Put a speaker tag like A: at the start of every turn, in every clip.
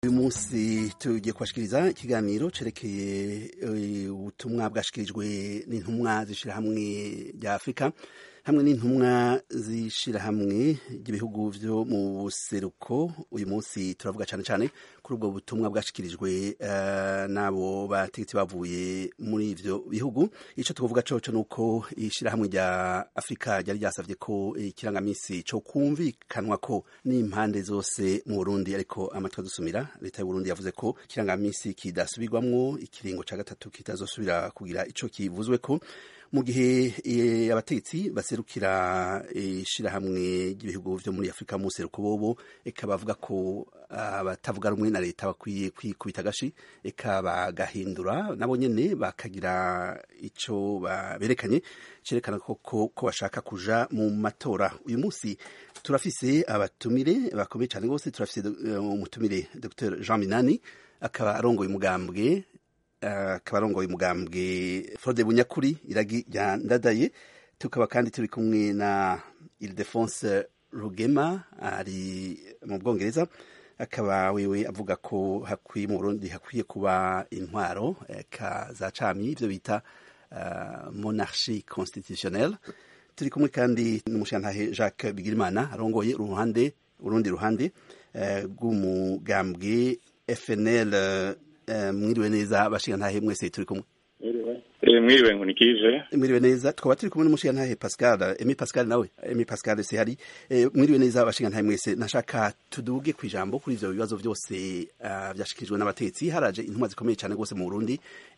A: uyu munsi tugiye kubashikiriza ikiganiro cerekeye ubutumwa bwashikirijwe n'intumwa z'ishirahamwe rya afurika hamwe n'intumwa z'ishirahamwe ry'ibihugu vyo mu buseruko uyu munsi turavuga cane cane kuri ubwo butumwa bwashikirijwe uh, n'abo bategetsi bavuye muri ivyo bihugu ico tukuvuga coco nuko ishirahamwe rya afurika ryari ryasavye ko ikirangamisi co kumvikanwa ko n'impande zose mu burundi ariko amatwi adusumira leta y'uburundi yavuze ko ikirangamisi kidasubirwamwo ikiringo ca gatatu kitazosubira kugira ico kivuzweko mu gihe abategetsi baserukira ishirahamwe ry'ibihugu vyo muri afurika mu seruko bobo eka bavuga ko abatavuga rumwe na leta bakwiye kwikubita agashi eka bagahindura nabo nyene bakagira ico berekanye cerekana ko ko bashaka kuja mu matora uyu munsi turafise abatumire bakomeye cane gose turafise umutumire Dr Jean Minani akaba arongoye umugambwe akaba arongoye umugambwe Frode Bunyakuri iragi rya ndadaye tukaba kandi turi kumwe na Ildefonse Rugema ari mu Bwongereza akaba wewe avuga ko hakwiye mu Burundi hakwiye kuba intwaro ka za cami ivyo bita uh, monarchie constitutionnelle turi kumwe kandi n'umushantahe Jacques Bigirimana arongoye uruhande urundi ruhande rw'umugambwe uh, FNL uh, mwiriwe neza bashingantahe mwese turi kumwe
B: mwiriwe nkunikije
A: mwiriwe neza twaba turi kumwe n'umushingantahe Pascal Emi Pascal nawe Emi Pascal se hari mwiriwe neza bashingantahe mwese nashaka tuduge ku ijambo kuri ivyo bibazo vyose vyashikirijwe n'abatetsi haraje intumwa zikomeye cyane gose mu Burundi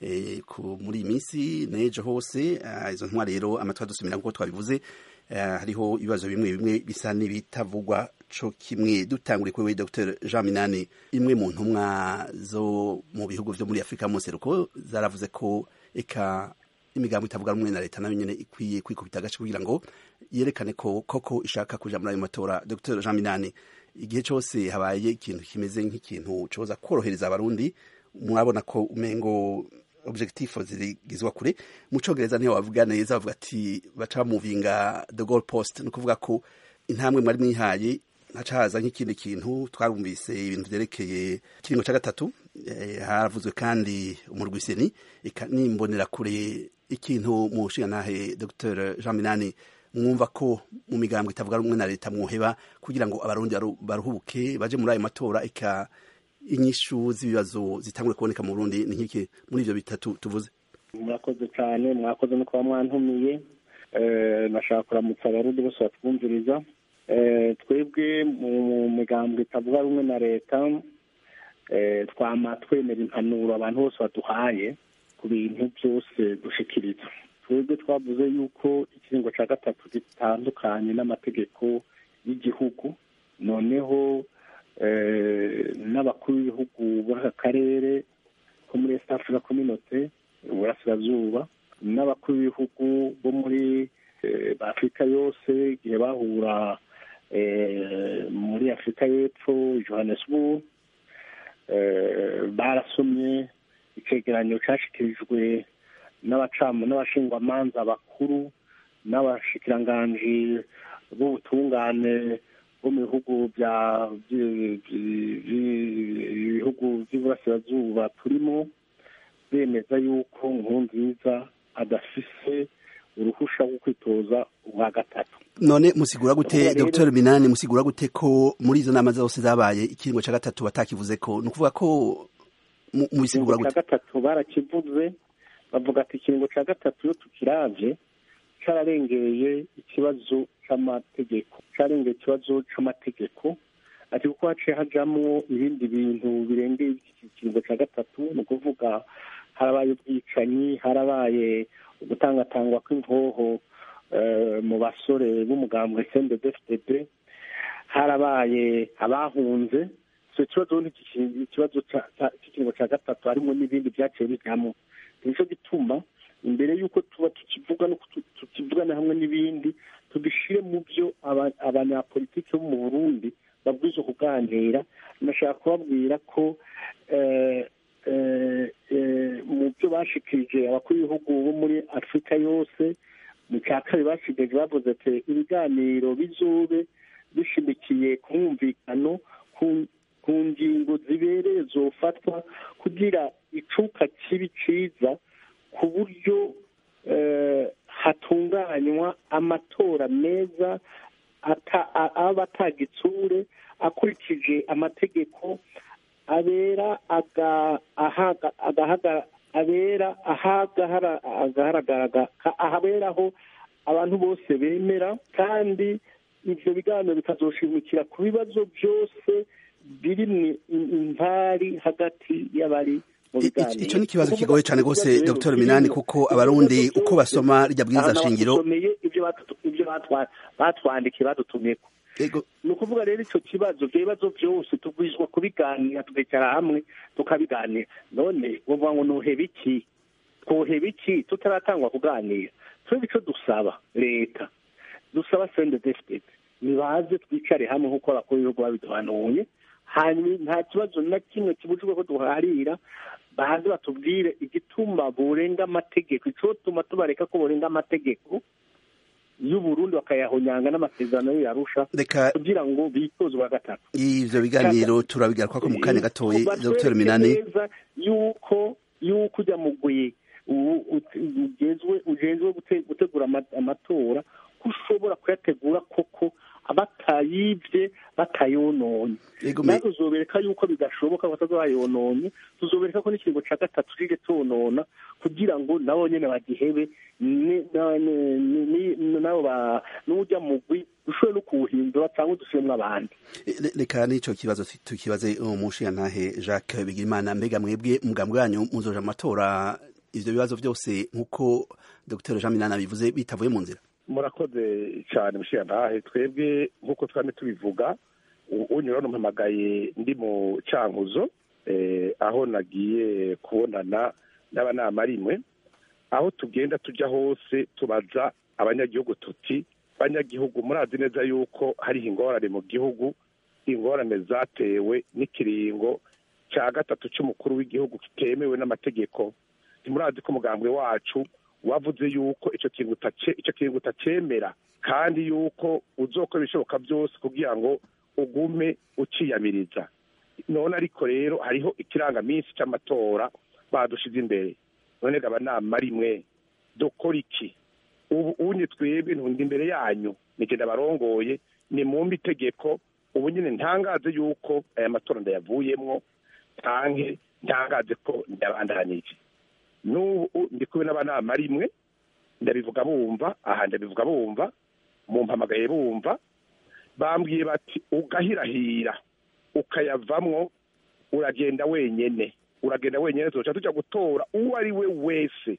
A: muri iyi minsi nejo hose izo ntumwa rero amatwi adusumira nk'uko twabivuze hariho ibibazo bimwe bimwe bisa n'ibitavugwa co kimwe dutangure kuri Dr Jean Minani imwe mu ntumwa zo mu bihugu vyo muri Afrika mu seruko zaravuze ko eka imigambo itavuga rumwe na leta nayo nyene ikwiye kwikubita agace kugira ngo yerekane ko koko ishaka kuja muri ayo matora Dr Jean Minani igihe cose habaye ikintu kimeze nk'ikintu coza korohereza abarundi murabona ko umengo objectif zirigizwa kure mu congereza niho bavuga neza bavuga ati baca bamuvinga the goal post ni ukuvuga ko intambwe mwari mwihaye haca haza nk'ikindi kintu twarumvise ibintu vyerekeye ikiringo ca gatatu haravuzwe kandi umurwiseni nimbonera kure ikintu mu nshingantahe Dr Jean Minani mwumva ko mu migambwe itavuga rumwe na leta mwoheba kugira ngo abarundi baruhuke baje muri ayo matora eka inyishu z'ibibazo zitangure kuboneka mu Burundi ni nk'iki muri ivyo bitatu tuvuze
C: murakoze cyane mwakoze no kuba mwantumiye nashaka kuramutsa abarundi bose batwumviriza twebwe mu migambwe itavuga rumwe na leta twama twemera impanuro abantu bose baduhaye ku bintu byose dushikiriza twebwe twavuze yuko ikiringo cya gatatu gitandukanye n'amategeko y'igihugu noneho n'abakuru b'ibihugu b'aka karere ko muri east africa community uburasirazuba n'abakuru b'ibihugu bo muri afurika yose igihe bahura muri afurika y'epfo johannesburg barasomye icegeranyo cashikirijwe n'abashingwamanza bakuru n'abashikiranganji b'ubutungane bo mu bihugu bya ibihugu by'iburasirazuba turimo bemeza yuko nkurunziza adafise uruhusha rwo kwitoza ubwa gatatu
A: none musigura gute Dr Minani musigura gute ko muri izo nama zose zabaye ikiringo ca gatatu batakivuze ko ni ukuvuga ko mubisigura gute
C: gatatu barakivuze bavuga ati ikiringo ca gatatu iyo tukiravye cararengeye ikibazo c'amategeko carengeye ikibazo c'amategeko ati kuko haciye hajamwo ibindi bintu birengeye iki kiringo ca gatatu ni ukuvuga harabaye ubwicanyi harabaye ugutangatangwa kw'inkoho mu basore b'umugambwe CNDD-FDD harabaye abahunze icyo kibazo ikibazo cy'ikiringo cya gatatu harimo n'ibindi byaciye bijyamo nicyo gituma imbere y'uko tuba tukivuga no tukivugana hamwe n'ibindi tubishyire mu byo abanyapolitiki bo mu burundi babwiza kuganira nashaka kubabwira ko mu byo bashikirije abakuru b'ibihugu bo muri afurika yose mu cya kabiri basigaje bavuze ati ibiganiro bizobe bishimikiye ku mwumvikano ku ngingo zibereye zofatwa kugira icuka kibi ciza ku buryo hatunganywa amatora meza aba atagitsure akurikije amategeko abera abera ahaberaho abantu bose bemera kandi ibyo biganiro bikazoshimikira ku bibazo byose biri impari hagati y'abari
A: icyo ni ikibazo kigoye cyane rwose dr minani kuko abarundi uko basoma rijya bwiza shingiro
C: ibyo batwandikiye badutumyeko ni ukuvuga rero icyo kibazo ibyo bibazo byose tubwizwa kubiganira tukicara hamwe tukabiganira none uvuga ngo nuheba iki twoheba iki tutaratangwa kuganira twebwe icyo dusaba leta dusaba sende defitete nibaze twicare hamwe nk'uko abakuru b'ibihugu babiduhanuye hanyuma nta kibazo na kimwe kibujijwe ko duharira baze batubwire igituma burenga amategeko icotuma tubareka ko burenga amategeko y'uburundi bakayahonyanga n'amasezerano yo yarusha kugira ngo bitoze uwa gatatu
A: ivyo biganiro turabigaruka ko mu kanya gatoyi dr minani
C: yuko yuko ujya mugwi ujejwe gutegura amatora ko ushobora kuyategura koko batayibye batayononye natwe tuzobereka yuko bidashoboka bataza bayononye tuzobereka ko n'ikiringo cya gatatu kije tonona kugira ngo nabo nyene bagihebe nabo n'ujya mugwi dushobore no kuwuhindura cyangwa dusubiremo abandi
A: reka n'ico kibazo tukibaze umushiyantahe jacques bigirimana mbega mwebwe mugambwe wanyu muzoja amatora ivyo bibazo byose nk'uko dr jean minana bivuze bitavuye mu nzira
D: murakoze cyane mushiyantahe twebwe nk'uko twame tubivuga unyura mpamagaye ndi mu cankuzo aho nagiye kubonana n'abanama rimwe aho tugenda tujya hose tubaza abanyagihugu tuti banyagihugu murazi neza yuko hariho ingorane mu gihugu ingorane zatewe n'ikiringo cya gatatu cy'umukuru w'igihugu kitemewe n'amategeko ntimurazi ko umugambwe wacu wavuze yuko icyo kintu icyo kintu utacyemera kandi yuko uzokora ibishoboka byose kugira ngo ugume uciyamiriza none ariko rero hariho ikirangaminsi cy'amatora badushize imbere none gaba nama rimwe dukora iki ubu unye twebwe ntundi imbere yanyu nigenda barongoye ni mumbi itegeko ubu nyine ntangaze yuko aya matora ndayavuyemwo tanke ntangaze ko ndabandanije n'ubu ndi kumwe n'abanama rimwe ndabivuga bumva aha ndabivuga bumva mumpamagaye bumva bambwiye bati ugahirahira ukayavamwo uragenda wenyene uragenda wenyene tuca tujya gutora uwo ari we wese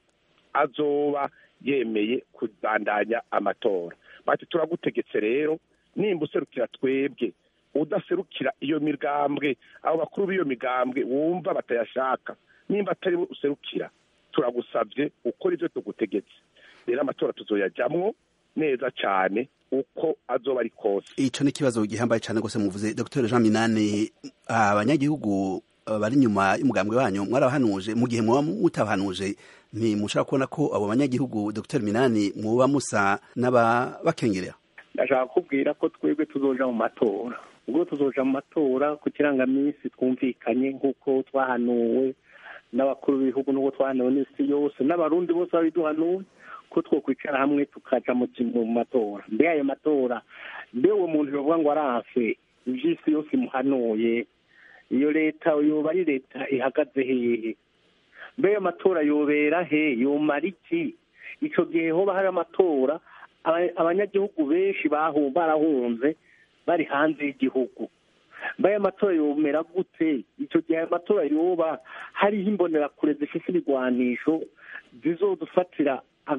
D: azoba yemeye kubandanya amatora bati turagutegetse rero nimba userukira twebwe udaserukira iyo migambwe abo bakuru b'iyo migambwe wumva batayashaka nimba atari userukira turagusabye ukora ibyo tugutegetse rero amatora tuzoyajyamwo neza cyane uko azoba ari kose
A: ico ni ikibazo gihambaye cyane rwose muvuze dr jean minani abanyagihugu bari inyuma y'umugambwe wanyu mwarabahanuje mu gihe muba mutabahanuje ntimushobora kubona ko abo banyagihugu dr minani muba musa n'ababakengerera
C: ndashaka kubwira ko twebwe tuzoja mu matora ubwo tuzoja mu matora ku kirangaminsi twumvikanye nk'uko twahanuwe n'abakuru b'ibihugu n'ubwo twahanuwe n'isi yose n'abarundi bose babiduhanuwe ko twokwicara hamwe tukaja mu matora mbe ayo matora mbe uwo muntu yovuga ngo aranse ivy'isi yose imuhanuye iyo leta yoba ari leta ihagaze hehe mbe ayo matora yobera he yomara iki ico gihe hoba hari amatora abanyagihugu benshi barahunze bari hanze y'igihugu mbe ayo matora yomera gute icyo gihe ayo matora yoba hariho imbonerakure zifite ibigwanisho zizodufatira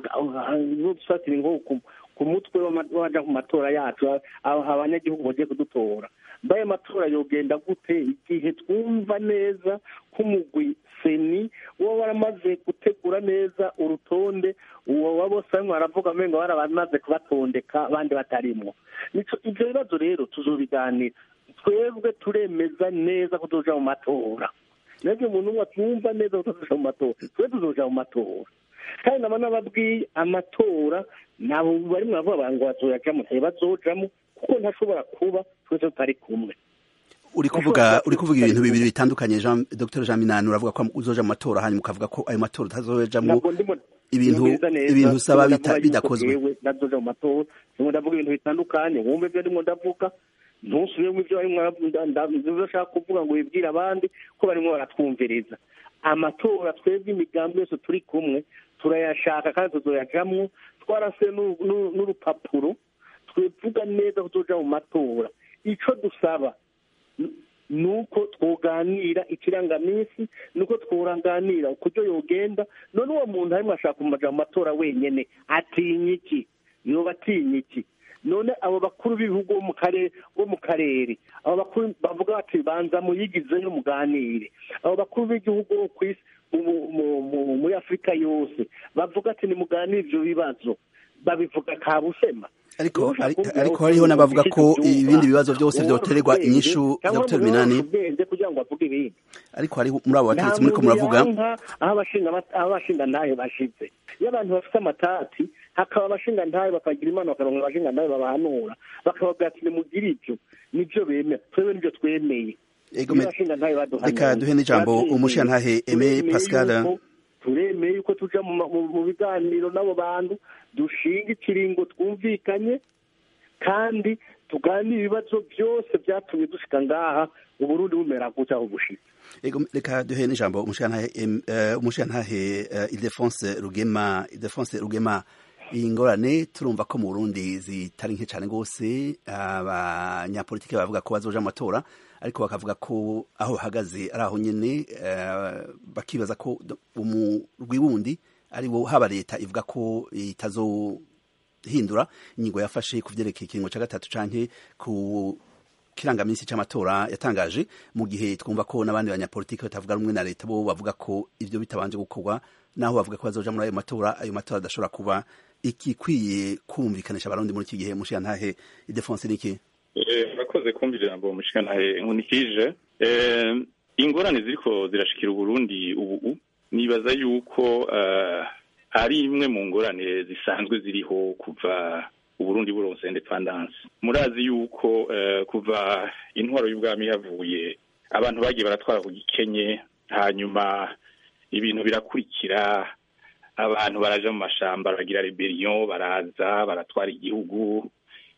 C: zizodufatira ingo ku mutwe waja ku matora yacu abanyagihugu bagiye kudutora mbe ayo matora yogenda gute igihe twumva neza k'umugwi seni uba waramaze gutegura neza urutonde uwo wa bose barimo baravuga amenyo baramaze kubatondeka abandi batarimwo ibyo bibazo rero tuzobiganira twebwe turemeza neza ko tuzoja mu matora nabyo umuntu umwe atumva neza ko tuzoja mu matora twe tuzoja mu matora kandi naba nababwiye amatora nabo barimo baravuga ngo bazoyajamo ntibazojamo kuko ntashobora kuba twese tutari kumwe
A: uri kuvuga uri kuvuga ibintu bibiri bitandukanye Jean Dr Jean Minani uravuga ko uzoja mu matora hanyuma ukavuga ko ayo matora utazojamwo ibintu ibintu usaba bidakozwe
C: nazoja mu matora ndimo ndavuga ibintu bitandukanye wumve ibyo ndimo ndavuga ntusubiremo ibyo barimo ndashaka kuvuga ngo wibwire abandi ko barimo baratwumviriza amatora twebwe imigambi yose turi kumwe turayashaka kandi tuzoyajamwo twarase n'urupapuro twivuga neza ko tuja mu matora ico dusaba ni uko twoganira ikirangaminsi ni uko tworanganira ukuryo yogenda none uwo muntu arimo ashaka kumaja mu matora wenyene atinya iki yoba atinya iki none abo bakuru b'ibihugu bo mu karere bo mu karere abo bakuru bavuga bati banza muyigizeyo muganire abo bakuru b'igihugu bo ku isi muri afurika yose bavuga ati nimuganire ibyo bibazo babivuga kabusema
A: ariko ariko hariho n'abavuga ko ibindi bibazo byose byoterwa inyishu Dr Minani
C: kugira ngo bavuge ibindi
A: ariko hari muri abo bategetsi muri ko muravuga
C: aho abashinga ntahe bashize iyo abantu bafite amatati hakaba abashinga ntahe bakagira imana bakaronka abashinga ntahe babahanura bakababwira ati nimugire ibyo nibyo bemera twebwe nibyo twemeye
A: reka duhe n'ijambo umushingantahe Aime Pascal
C: turemeye yuko tuja mu biganiro n'abo bantu dushinga ikiringo twumvikanye kandi tuganire ibibazo byose byatumye dushika ngaha uburundi bumera gutya aho bushitse
A: reka duhe n'ijambo umushingantahe Ildefonse Rugema Ildefonse Rugema iyi ngorane turumva ko mu Burundi zitari nke cyane rwose abanyapolitike bavuga ko bazoja mu matora ariko bakavuga ko aho bahagaze ari aho nyine bakibaza ko umurwi wundi ari wo haba leta ivuga ko itazohindura ingingo yafashe ku vyerekeye ikiringo ca gatatu canke ku kirangaminsi c'amatora yatangaje mu gihe twumva ko n'abandi banyapolitiki batavuga rumwe na leta bo bavuga ko ivyo bitabanje gukorwa naho bavuga ko bazoja muri ayo matora ayo matora adashobora kuba ikikwiye kumvikanisha abarundi muri iki gihe mushiyantahe idefonse niki
B: murakoze kumva ijambo mushikantahe nkunikije ingorane ziriko zirashikira uburundi ubu nibaza yuko ari imwe mu ngorane zisanzwe ziriho kuva uburundi buronse independence murazi yuko kuva intwaro y'ubwami yavuye abantu bagiye baratwara ku gikenye hanyuma ibintu birakurikira abantu baraja mu mashamba baragira rebellion baraza baratwara igihugu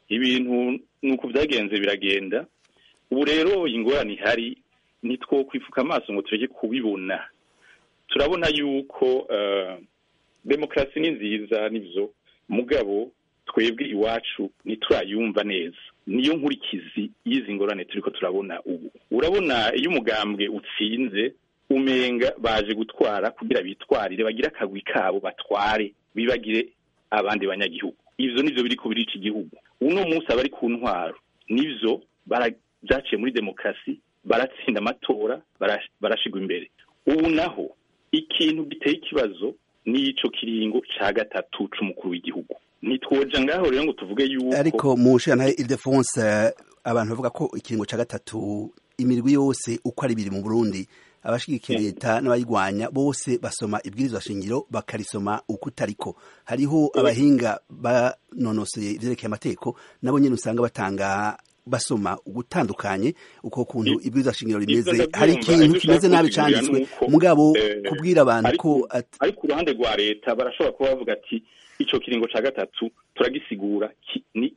B: ibintu nuko byagenze biragenda ubu rero ingorane ihari nitwo kwifuka amaso ngo tureke kubibona turabona yuko demokarasi ni nziza nibyo mugabo twebwe iwacu ntiturayumva neza niyo nkurikizi y'izi ngorane turiko turabona ubu urabona iyo umugambwe utsinze umenga baje gutwara kugira bitwarire bagire akagwi kabo batware bibagire abandi banyagihugu ivyo nivyo biri kubiri iki gihugu uno munsi abari ku ntwaro nivyo byaciye muri demokarasi baratsinda amatora barashigwa imbere ubu naho ikintu giteye ikibazo n'ico kiringo ca gatatu c'umukuru w'igihugu ntitwoja ngaho rero ngo tuvuge yuko
A: ariko mu nshingano Ildefonse abantu bavuga ko ikiringo ca gatatu imirwi yose uko ari biri mu Burundi abashigikiye leta n'abayigwanya bose basoma ibwirizwa shingiro bakarisoma uko utariko hariho abahinga banonosoye ivyerekeye amategeko nabo nyene usanga batanga basoma ugutandukanye uko kuntu ibwirizwa shingiro rimeze hari ikintu kimeze nabi canditswe mugabo kubwira abantu ko
B: ariko uruhande rwa leta barashobora kuba bavuga ati ico kiringo ca gatatu turagisigura ni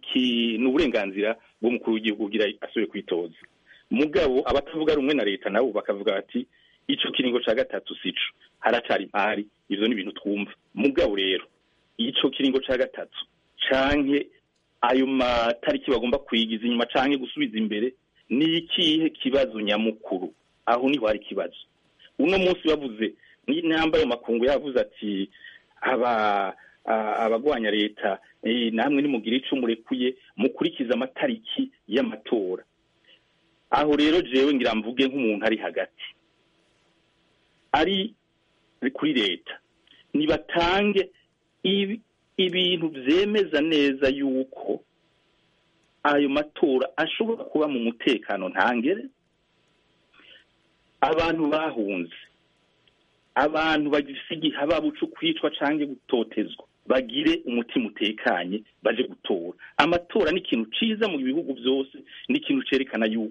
B: ni uburenganzira bw'umukuru w'igihugu kugira asubire kwitoza mugabo abatavuga rumwe na leta nabo bakavuga ati ico kiringo ca gatatu sico haracari impari ivyo ni ibintu twumva mugabo rero ico kiringo ca gatatu canke ayo matariki bagomba kwigiza inyuma canke gusubiza imbere ni ikihe kibazo nyamukuru aho niho hari ikibazo uno munsi bavuze n'intamba ayo makungu yavuze ati aba abagwanya leta namwe nimugire ico murekuye mukurikiza amatariki y'amatora aho rero jewe ngira mvuge nk'umuntu ari hagati ari kuri leta nibatange ibintu vyemeza neza yuko ayo matora ashobora kuba mu mutekano ntangere abantu bahunze abantu bagifise igihababu co kwicwa canke gutotezwa bagire umutima utekanye baje gutora amatora ni ikintu ciza mu bihugu byose ni ikintu cerekana yuko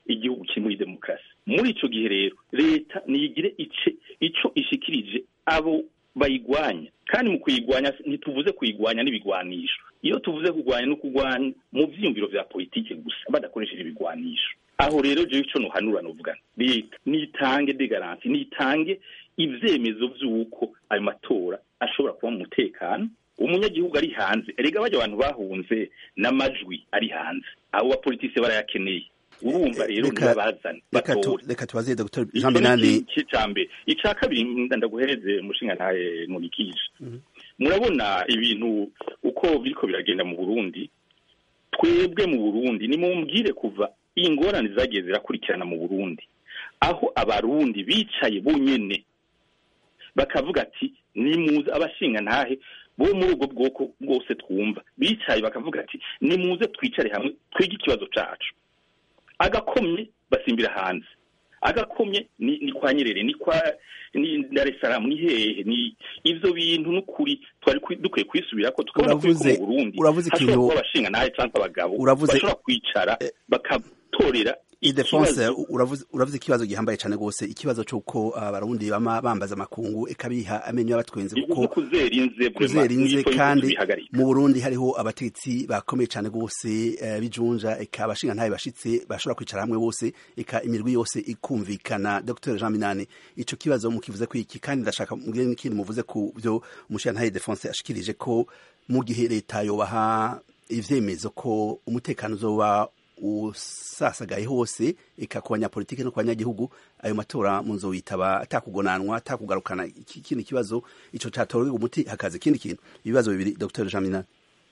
B: igihugu kiri muri demokarasi muri ico gihe rero leta niyigire ice ico ishikirije abo bayigwanya kandi mu kuyigwanya ntituvuze kuyigwanya n'ibigwanisho iyo tuvuze kurwanya no kurwanya mu vyiyumviro vya politike gusa badakoresheje ibigwanisho aho rero jewe ico nohanura novuga leta nitange de garanti nitange ivyemezo vy'uko ayo matora ashobora kuba mu mutekano umunyagihugu ari hanze erega bajya abantu bahunze n'amajwi ari hanze abo bapolitisi barayakeneye urumva rero ntibabazane batore
A: reka tubaze dr jean minani
B: icambere ica kabiri ndaguhereze umushinga ntaye nkurikije murabona ibintu uko biriko biragenda mu burundi twebwe mu burundi nimumbwire kuva ingorane zagiye zirakurikirana mu burundi aho abarundi bicaye bonyene bakavuga ati nimuze abashinga ntahe bo muri ubwo bwoko bwose twumva bicaye bakavuga ati nimuze twicare hamwe twige ikibazo cacu agakomye basimbira hanze agakomye ni, ni kwa nyerere ni kwa ni Dar es Salaam ni hehe ni ivyo bintu n'ukuri twari dukwiye kwisubirako tukabona ko mu Burundi
A: uravuze ikintu
B: abashinga naye canke abagabo
A: uravuze
B: bashobora kwicara bakatorera
A: idefonse uravuze uravuze ikibazo gihambaye cyane gose ikibazo cyuko abarundi bama bambaza makungu ekabiha amenyo y'abatwenze kuko
B: kuzerinze
A: kuzerinze kandi mu Burundi hariho abatetsi bakomeye cyane gose uh, bijunja eka abashinga ntaye bashitse bashobora kwicara hamwe bose eka imirwi yose ikumvikana Dr Jean Minani ico kibazo mukivuze ko iki kandi ndashaka mbwire n'ikindi muvuze ku byo umushinga ntaye Defonse ashikirije ko mu gihe leta yobaha ivyemezo ko umutekano uzoba usasagaye hose eka ku banyapolitiki no ku banyagihugu ayo matora mu nzo witaba atakugonanwa atakugarukana ikindi kibazo ico catorerwa umuti hakaza ikindi kintu ibibazo bibiri Dr Jean Minani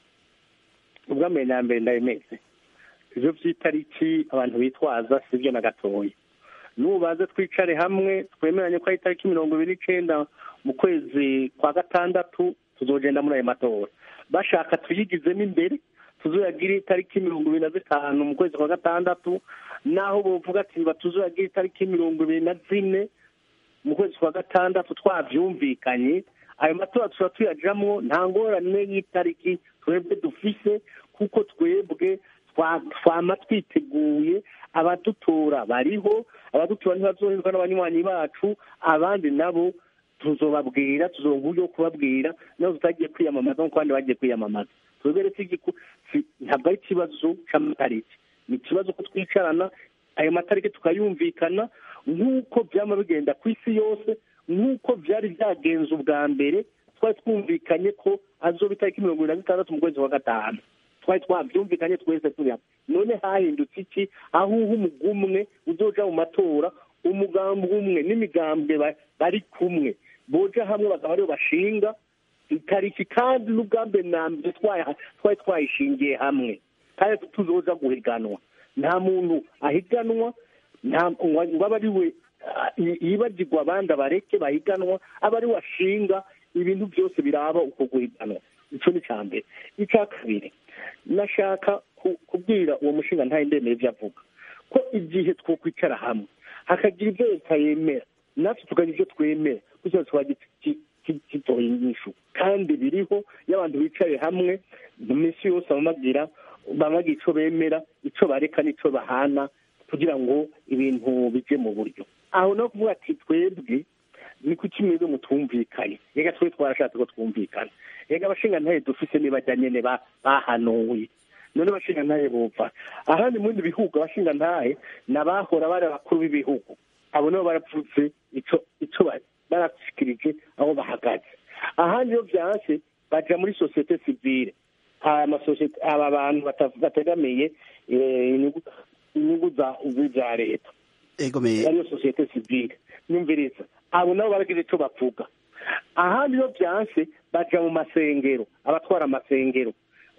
C: ubwambere na mbere ndabimeze ivyo vy'itariki abantu bitwaza sivyo na gatoya nubaze twicare hamwe twemeranye ko ari itariki mirongo ibiri n'icenda mu kwezi kwa gatandatu tuzogenda muri ayo matora bashaka tuyigizemo imbere tuzoyagira itariki mirongo ibiri na zitanu mu kwezi kwa gatandatu naho bovuga ati batuzoyagira itariki mirongo ibiri na zine mu kwezi kwa gatandatu twavyumvikanye ayo matora tuba tuyajamwo nta ngorane y'itariki twebwe dufise kuko twebwe twama twiteguye abadutora bariho abadutora ntibazoherwa n'abanywanyi bacu abandi nabo tuzobabwira tuzoba uburyo bwo kubabwira nabo tutagiye kwiyamamaza nk'uko abandi bagiye kwiyamamaza twebwe rero ntabwo ari ikibazo c'amatariki ni ikibazo ko twicarana ayo matariki tukayumvikana nk'uko byama bigenda ku isi yose nk'uko byari byagenze ubwa mbere twari twumvikanye ko azoba itariki mirongo ibiri na zitandatu mu kwezi kwa gatanu twari twabyumvikanye twese turi hamwe none hahindutse iki aho uha umugumwe uzoja mu matora umugambi umwe n'imigambwe bari kumwe boja hamwe bakaba aribo bashinga itariki kandi n'ubwambe na mbere twari twayishingiye hamwe kandi tuzoza guhiganwa nta muntu ahiganwa ngo abe ari we yibagirwa abandi abareke bahiganwa aba ari we ashinga ibintu byose biraba uko guhiganwa icyo ni icya mbere icya kabiri nashaka kubwira uwo mushinga ntayo ndemeye ibyo avuga ko igihe twokwicara hamwe hakagira ibyo leta yemera natwe tukagira ibyo twemera kugira ngo tuba gitoye inyishu kandi biriho iyo abantu bicaye hamwe mu minsi yose bamabwira bamabwira icyo bemera icyo bareka n'icyo bahana kugira ngo ibintu bijye mu buryo aho no kuvuga ati twebwe ni kuki mwebwe mutumvikanye reka twe twarashatse ko twumvikana reka abashinga ntaye dufise nibajya nyene bahanuye none abashinga ntaye bumva ahandi mu bindi bihugu abashinga ntahe n'abahora bari abakuru b'ibihugu abo nabo barapfutse ico ico barashikirije aho bahagaze ahandi iyo vyanse baja muri sosiyete sivile aba bantu bategamiye inyungu za leta ariyo sosiyete sivile nyumviriza abo nabo baragira ico bavuga ahandi iyo vyanse baja mu masengero abatwara amasengero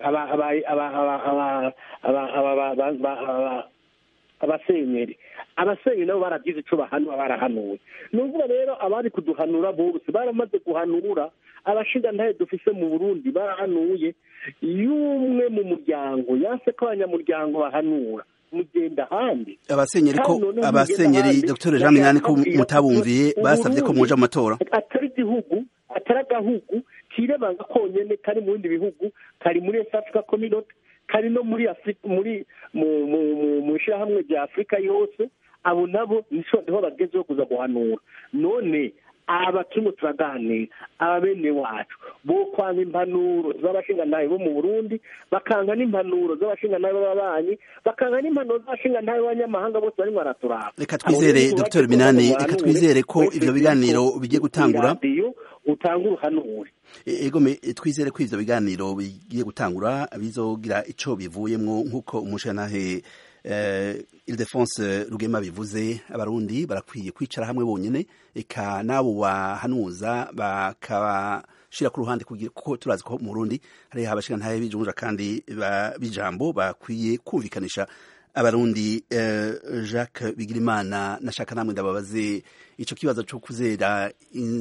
C: abasenyeri abasenyeri nabo baragize ico bahanura barahanuye ni ukuvuga rero abari kuduhanura bose baramaze guhanura abashinga ntaye dufise mu burundi barahanuye y'umwe mu muryango yanse ko abanyamuryango bahanura mugenda ahandi
A: abasenyeri ko abasenyeri dr jean minani ko mutabumviye basabye ko muja mu matora
C: atari igihugu atari agahugu kirebanga konyene kari mu bindi bihugu kari muri east africa community kari no muri afurika muri mu ishyirahamwe rya afurika yose abo nabo niho bagezeho kuza guhanura none aba turimo turaganira aba bene wacu bo kwanga impanuro z'abashingantahe bo mu burundi bakanga n'impanuro z'abashingantahe b'ababanyi bakanga n'impanuro z'abashingantahe b'abanyamahanga bose barimo baraturaba
A: reka twizere dr minani reka twizere ko ivyo biganiro bigiye gutangura
C: utanga uruhanure
A: ego twizere ko ivyo biganiro bigiye gutangura bizogira ico bivuyemwo nk'uko umushingantahe Ildefonse Rugema bivuze abarundi barakwiye kwicara hamwe bonyene eka nabo bahanuza bakabashira ku ruhande kuko turazi ko mu Burundi hari abashika ntaye bijunja kandi bijambo bakwiye kumvikanisha abarundi Jacques Bigirimana nashaka namwe ndababaze ico kibazo cyo kuzera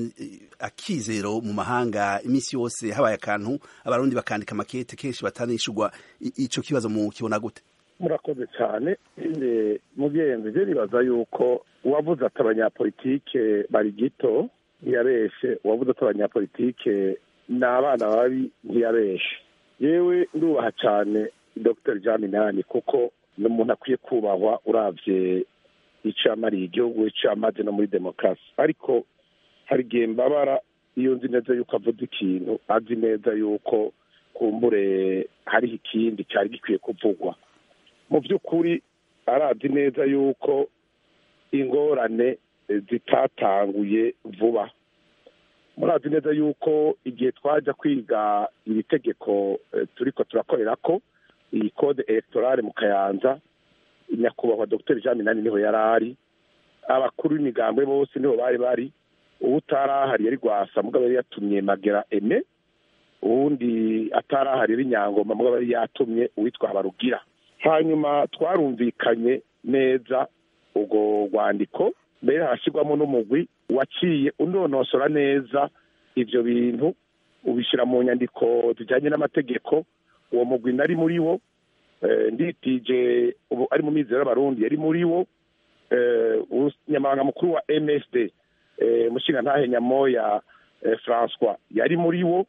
A: akizero mu mahanga imisi yose habaye akantu abarundi bakandika makete kenshi batanishurwa ico kibazo mu kibona gute
D: murakoze cyane mugenzi je nibaza yuko uwavuze ati abanyapolitike bari gito ntiyabeshe uwavuze ati abanyapolitike ni abana babi ntiyabeshe yewe ndubaha cyane dr jean minani kuko ni umuntu akwiye kubahwa uravye ico yamariye igihugu ico yamaze no muri demokarasi ariko hari igihe mbabara iyo nzi neza yuko avuze ikintu azi neza yuko kumbure hariho ikindi cyari gikwiye kuvugwa mu by'ukuri arazi neza yuko ingorane zitatanguye vuba murazi neza yuko igihe twajya kwiga iri tegeko turiko turakorera ko iyi kode elegtorale mu kayanza nyakubahwa dr jean minani niho yari ari abakuru b'imigambwe bose niho bari bari uwo utarahari yari rwasa mugabo yari yatumye magera eme uwundi atarahari yari nyangoma mugabo yari yatumye uwitwa habarugira hanyuma twarumvikanye neza urwo rwandiko mbere harashyirwamo n'umugwi waciye unonosora neza ibyo bintu ubishyira mu nyandiko zijyanye n'amategeko uwo mugwi nari muri wo nditije ubu ari mu mizero y'abarundi yari muri wo nyamabanga mukuru wa msd mushinga ntahe nyamoya francois yari muri wo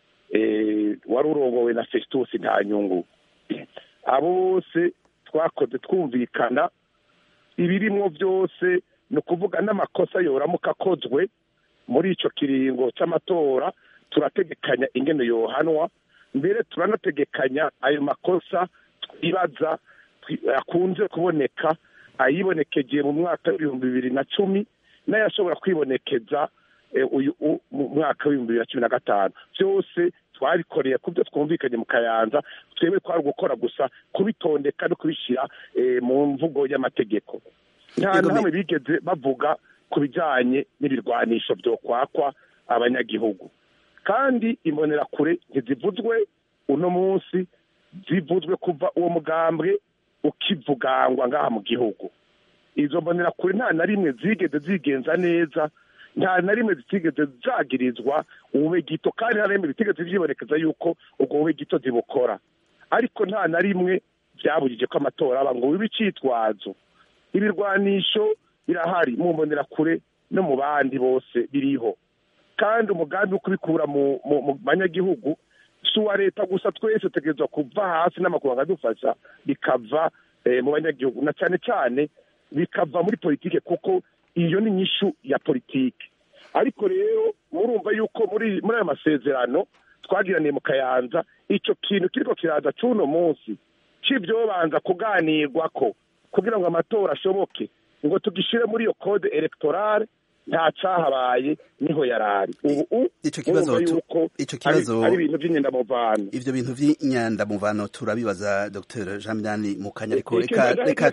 D: wari urongowe na festus nta nyungu abo bose twakoze twumvikana ibirimwo byose ni ukuvuga n'amakosa yoramuka akozwe muri icyo kiringo cy'amatora turategekanya ingene yohanwa mbere turanategekanya ayo makosa twibaza akunze kuboneka ayibonekegeye mu mwaka w'ibihumbi bibiri na cumi n'ayashobora kwibonekeza uyu mu mwaka w'ibihumbi bibiri na cumi na gatanu byose twabikoreye ku byo twumvikanye mu kayanza twebwe twari gukora gusa kubitondeka no kubishyira mu mvugo y'amategeko nta na hamwe bigeze bavuga ku bijyanye n'ibirwanisho byo kwakwa abanyagihugu kandi imbonerakure ntizivuzwe uno munsi zivuzwe kuva uwo mugambwe ukivugangwa ngaha mu gihugu izo mbonerakure nta na rimwe zigeze zigenza neza nta na rimwe zitigeze zagirizwa ubube gito kandi nta na rimwe zitigeze byibonekeza yuko ubwo bube gito zibukora ariko nta na rimwe byabujije ko amatora aba ngo bibe icyitwazo ibirwanisho birahari mu mbonerakure no mu bandi bose biriho kandi umugambi wo kubikura mu banyagihugu si uwa leta gusa twese tutegerezwa kuva hasi n'amakuru adufasha bikava mu banyagihugu na cyane cyane bikava muri politike kuko iyo ni inyishu ya politike ariko rero murumva yuko muri muri aya masezerano twagiraniye mu kayanza icyo kintu kiriko kiraza c'uno munsi c'ivyobanza kuganirwa ko kugira ngo amatora ashoboke ngo tugishire muri iyo code electorale nta cahabaye niho yarari ubu
A: ico kibazo
D: yuko
A: ico kibazo
D: ari ibintu vy'inyendamuvano
A: ivyo bintu vy'inyandamuvano turabibaza Dr Jean Minani mu kanya ariko reka reka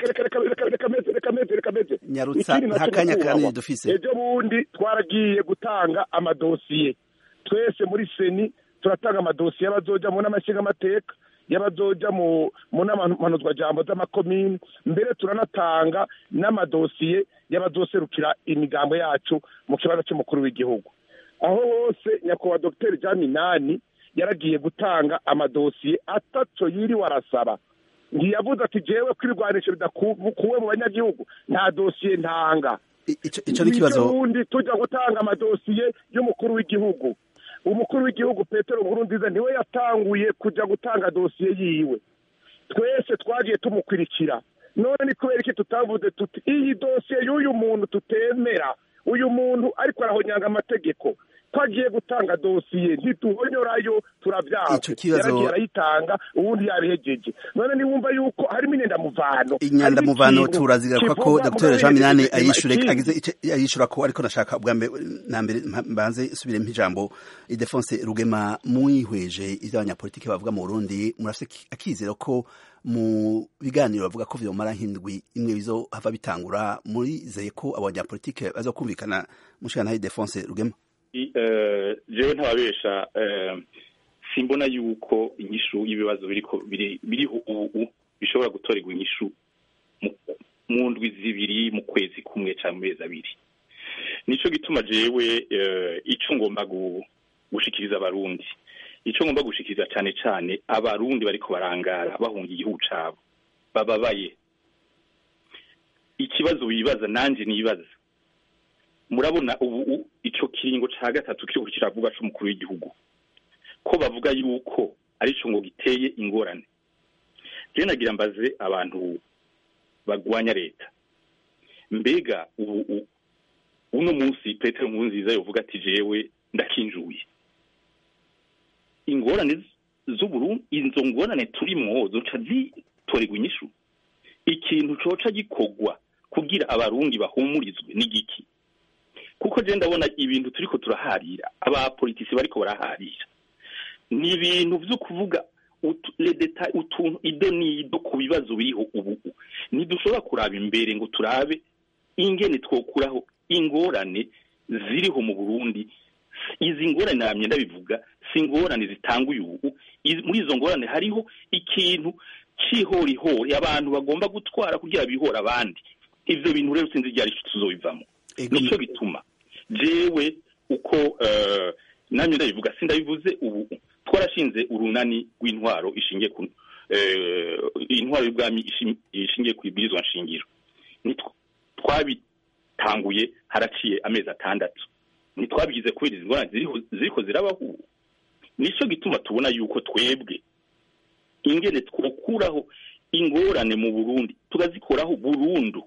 A: nyarutsa nta kanya kanini dufise
D: ejo bundi twaragiye gutanga amadosiye twese muri seni turatanga amadosiye y'abazoja mu n'amashinga amateka y'abazoja mu n'amanuzwa jambo z'amakomini mbere turanatanga n'amadosiye y'abazoserukira imigambo yacu mu kibazo cy'umukuru w'igihugu aho hose nyakubahwa dogiteri jean minani yaragiye gutanga amadosiye atatu yiriwe arasaba ntiyavuze ati jewe ko ibirwanisho bidakuwe mu banyagihugu nta dosiye ntanga
A: ico ni ikibazo
D: ubundi tujya gutanga amadosiye y'umukuru w'igihugu umukuru w'igihugu petero nkurunziza niwe yatanguye kujya gutanga dosiye yiwe twese twagiye tumukurikira none ni kubera iki tutavuze tuti iyi dosiye y'uyu muntu tutemera uyu muntu ariko arahonyanga amategeko ko agiye gutanga dosiye ntituhonyorayo turabyaha
A: Ico kibazo-
D: yaragiye arayitanga ubundi yabihegeje none niwumva yuko harimo inyandamuvano
A: inyandamuvano
D: Hari ikintu
A: turazigaruka ko
D: kivuga
A: dr
D: mugabo
A: jean minani
D: yegeje
A: ayishure
D: ikindi.
A: agize ice- ayishura ko ariko nashaka ubwa mbere na mbere mpa- mbanze subiremo ijambo idefonse rugema mwihweje ivyo abanyapolitiki bavuga mu burundi murafise ki- akizero ko mu biganiro bavuga ko vyomara nk'indwi imwe bizohava bitangura murizeye ko abo banyapolitike bazokumvikana mushikana idefonse rugema
B: I- eh, jewe ntababesha eh, simbona yuko inyishu y'ibibazo biriko biri- biriho ubu bishobora gutorerwa inyishu mu- mu ndwi zibiri mu kwezi kumwe cyangwa mu mezi abiri nico gituma jewe eh, ico ngomba gu- gushikiriza abarundi ico ngomba gushikiriza cane cane abarundi bariko barangara bahunga igihugu cabo bababaye ikibazo wibaza nanje nibaza murabona ubu u- ico kiringo ca gatatu kiriko kiravuga c'umukuru w'igihugu ko bavuga yuko arico ngo giteye ingorane je nagira mbaze abantu bagwanya leta mbega ubu u- uno munsi petero nkurunziza yovuga ati jewe ndakinjuye ingorane z- z'uburundi izo ngorane turimwo zoca zitorerwa inyishu ikintu coca gikorwa kugira abarundi bahumurizwe n'igiki kuko je ndabona ibintu turiko turaharira abapolitisi bariko baraharira ni ibintu vyo kuvuga utu- les détails, utuntu ido n'ido ku bibazo biriho ubu ntidushobora kuraba imbere ngo turabe ingene twokuraho ingorane ziriho mu burundi izi ngorane namye ndabivuga si ingorane zitanguye ubu Izi- muri izo ngorane hariho ikintu c'ihorihori abantu bagomba gutwara kugira bihora abandi ivyo bintu rero sinzi ryari tuzobivamo
A: Ego-
B: nico gituma jewe uko eh, namye ndabivuga sindabivuze ubu twarashinze urunani rw'intwaro ishingiye ku eh, intwaro y'ubwami ishi- ishingiye ku ibwirizwa nshingiro Nitw- twabitanguye haraciye amezi atandatu ntitwabigize kubera izi ngorane ziriho- ziriko zirabaho ubu nico gituma tubona yuko twebwe ingene twokuraho ingorane mu burundi tukazikoraho burundu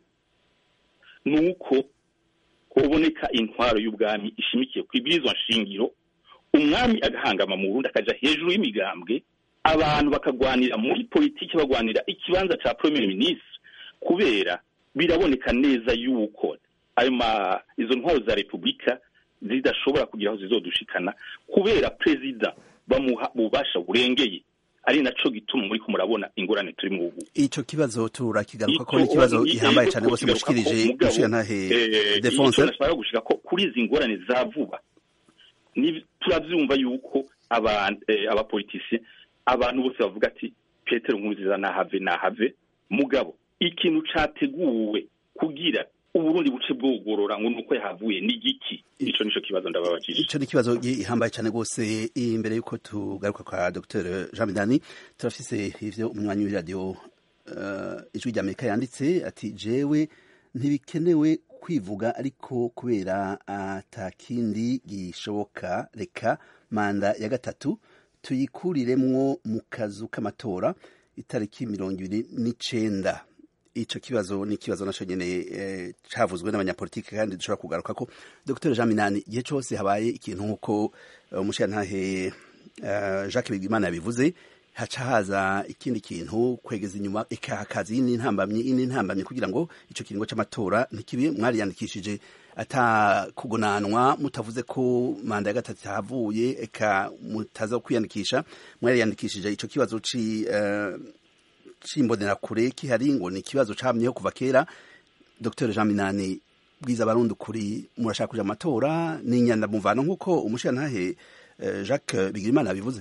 B: nuko hoboneka intwaro y'ubwami ishimikiye ku ibwirizwa nshingiro umwami agahangama mu burundi akaja hejuru y'imigambwe abantu bakagwanira muri politiki bagwanira ikibanza ca premier ministre kubera biraboneka neza yuko ayo ma izo ntwaro za repubulika zidashobora kugira aho zizodushikana kubera perezida bamuha ububasha burengeye ari naco gituma muri ko murabona ingorane turi mu ubu
A: ico kibazo turakigaruka ko
B: Ico-
A: n'ikibazo
B: i-
A: gihambaye
B: ego
A: cane rwose
B: twokigaruka ko
A: mushikirije
B: mugabo,
A: mushikantahe
B: eh,
A: defonse
B: ico nashaka gushika ko kuri izi ngorane za vuba ni turavyumva yuko abantu eh, abapolitisi abantu bose bavuga ati Petero Nkurunziza nahave nahave mugabo ikintu categuwe kugira uburundi buce bwogorora ngo nuko yahavuye ni giki ico nico kibazo ndababajije
A: ico ni ikibazo gihambaye cyane rwose imbere y'uko tugaruka kwa dr jean bidani turafise ivyo umunywanyi w'iradiyo uh, ijwi ry'amerika yanditse ati jewe ntibikenewe kwivuga ariko kubera atakindi gishoboka reka manda ya gatatu tuyikuriremwo mu kazu k'amatora itariki mirongo ibiri n'icenda ico kibazo ni ikibazo naco nyene eh, cavuzwe n'abanyapolitike kandi dushobora kugaruka ko Dr Jean Minani igihe cose habaye ikintu nk'uko uh, umushirantahe uh, Jacques Bigimana yabivuze haca haza ikindi kintu kwegeza inyuma ikahakaza iyindi ntambamyi iyindi ntambamyi kugira ngo ico kiringo c'amatora ntikibe mwariyandikishije ata kugonanwa mutavuze ko manda ya gatatu havuye eka mutaza kwiyandikisha mwariyandikishije ico kibazo ci uh, c'imbonerakure kihari ngo ni ikibazo camyeho kuva kera dr jean minani bwiza abarundi ukuri murashaka kuja amatora ni inyandamuvano nk'uko umushirantahe uh, jacques bigirimana yabivuze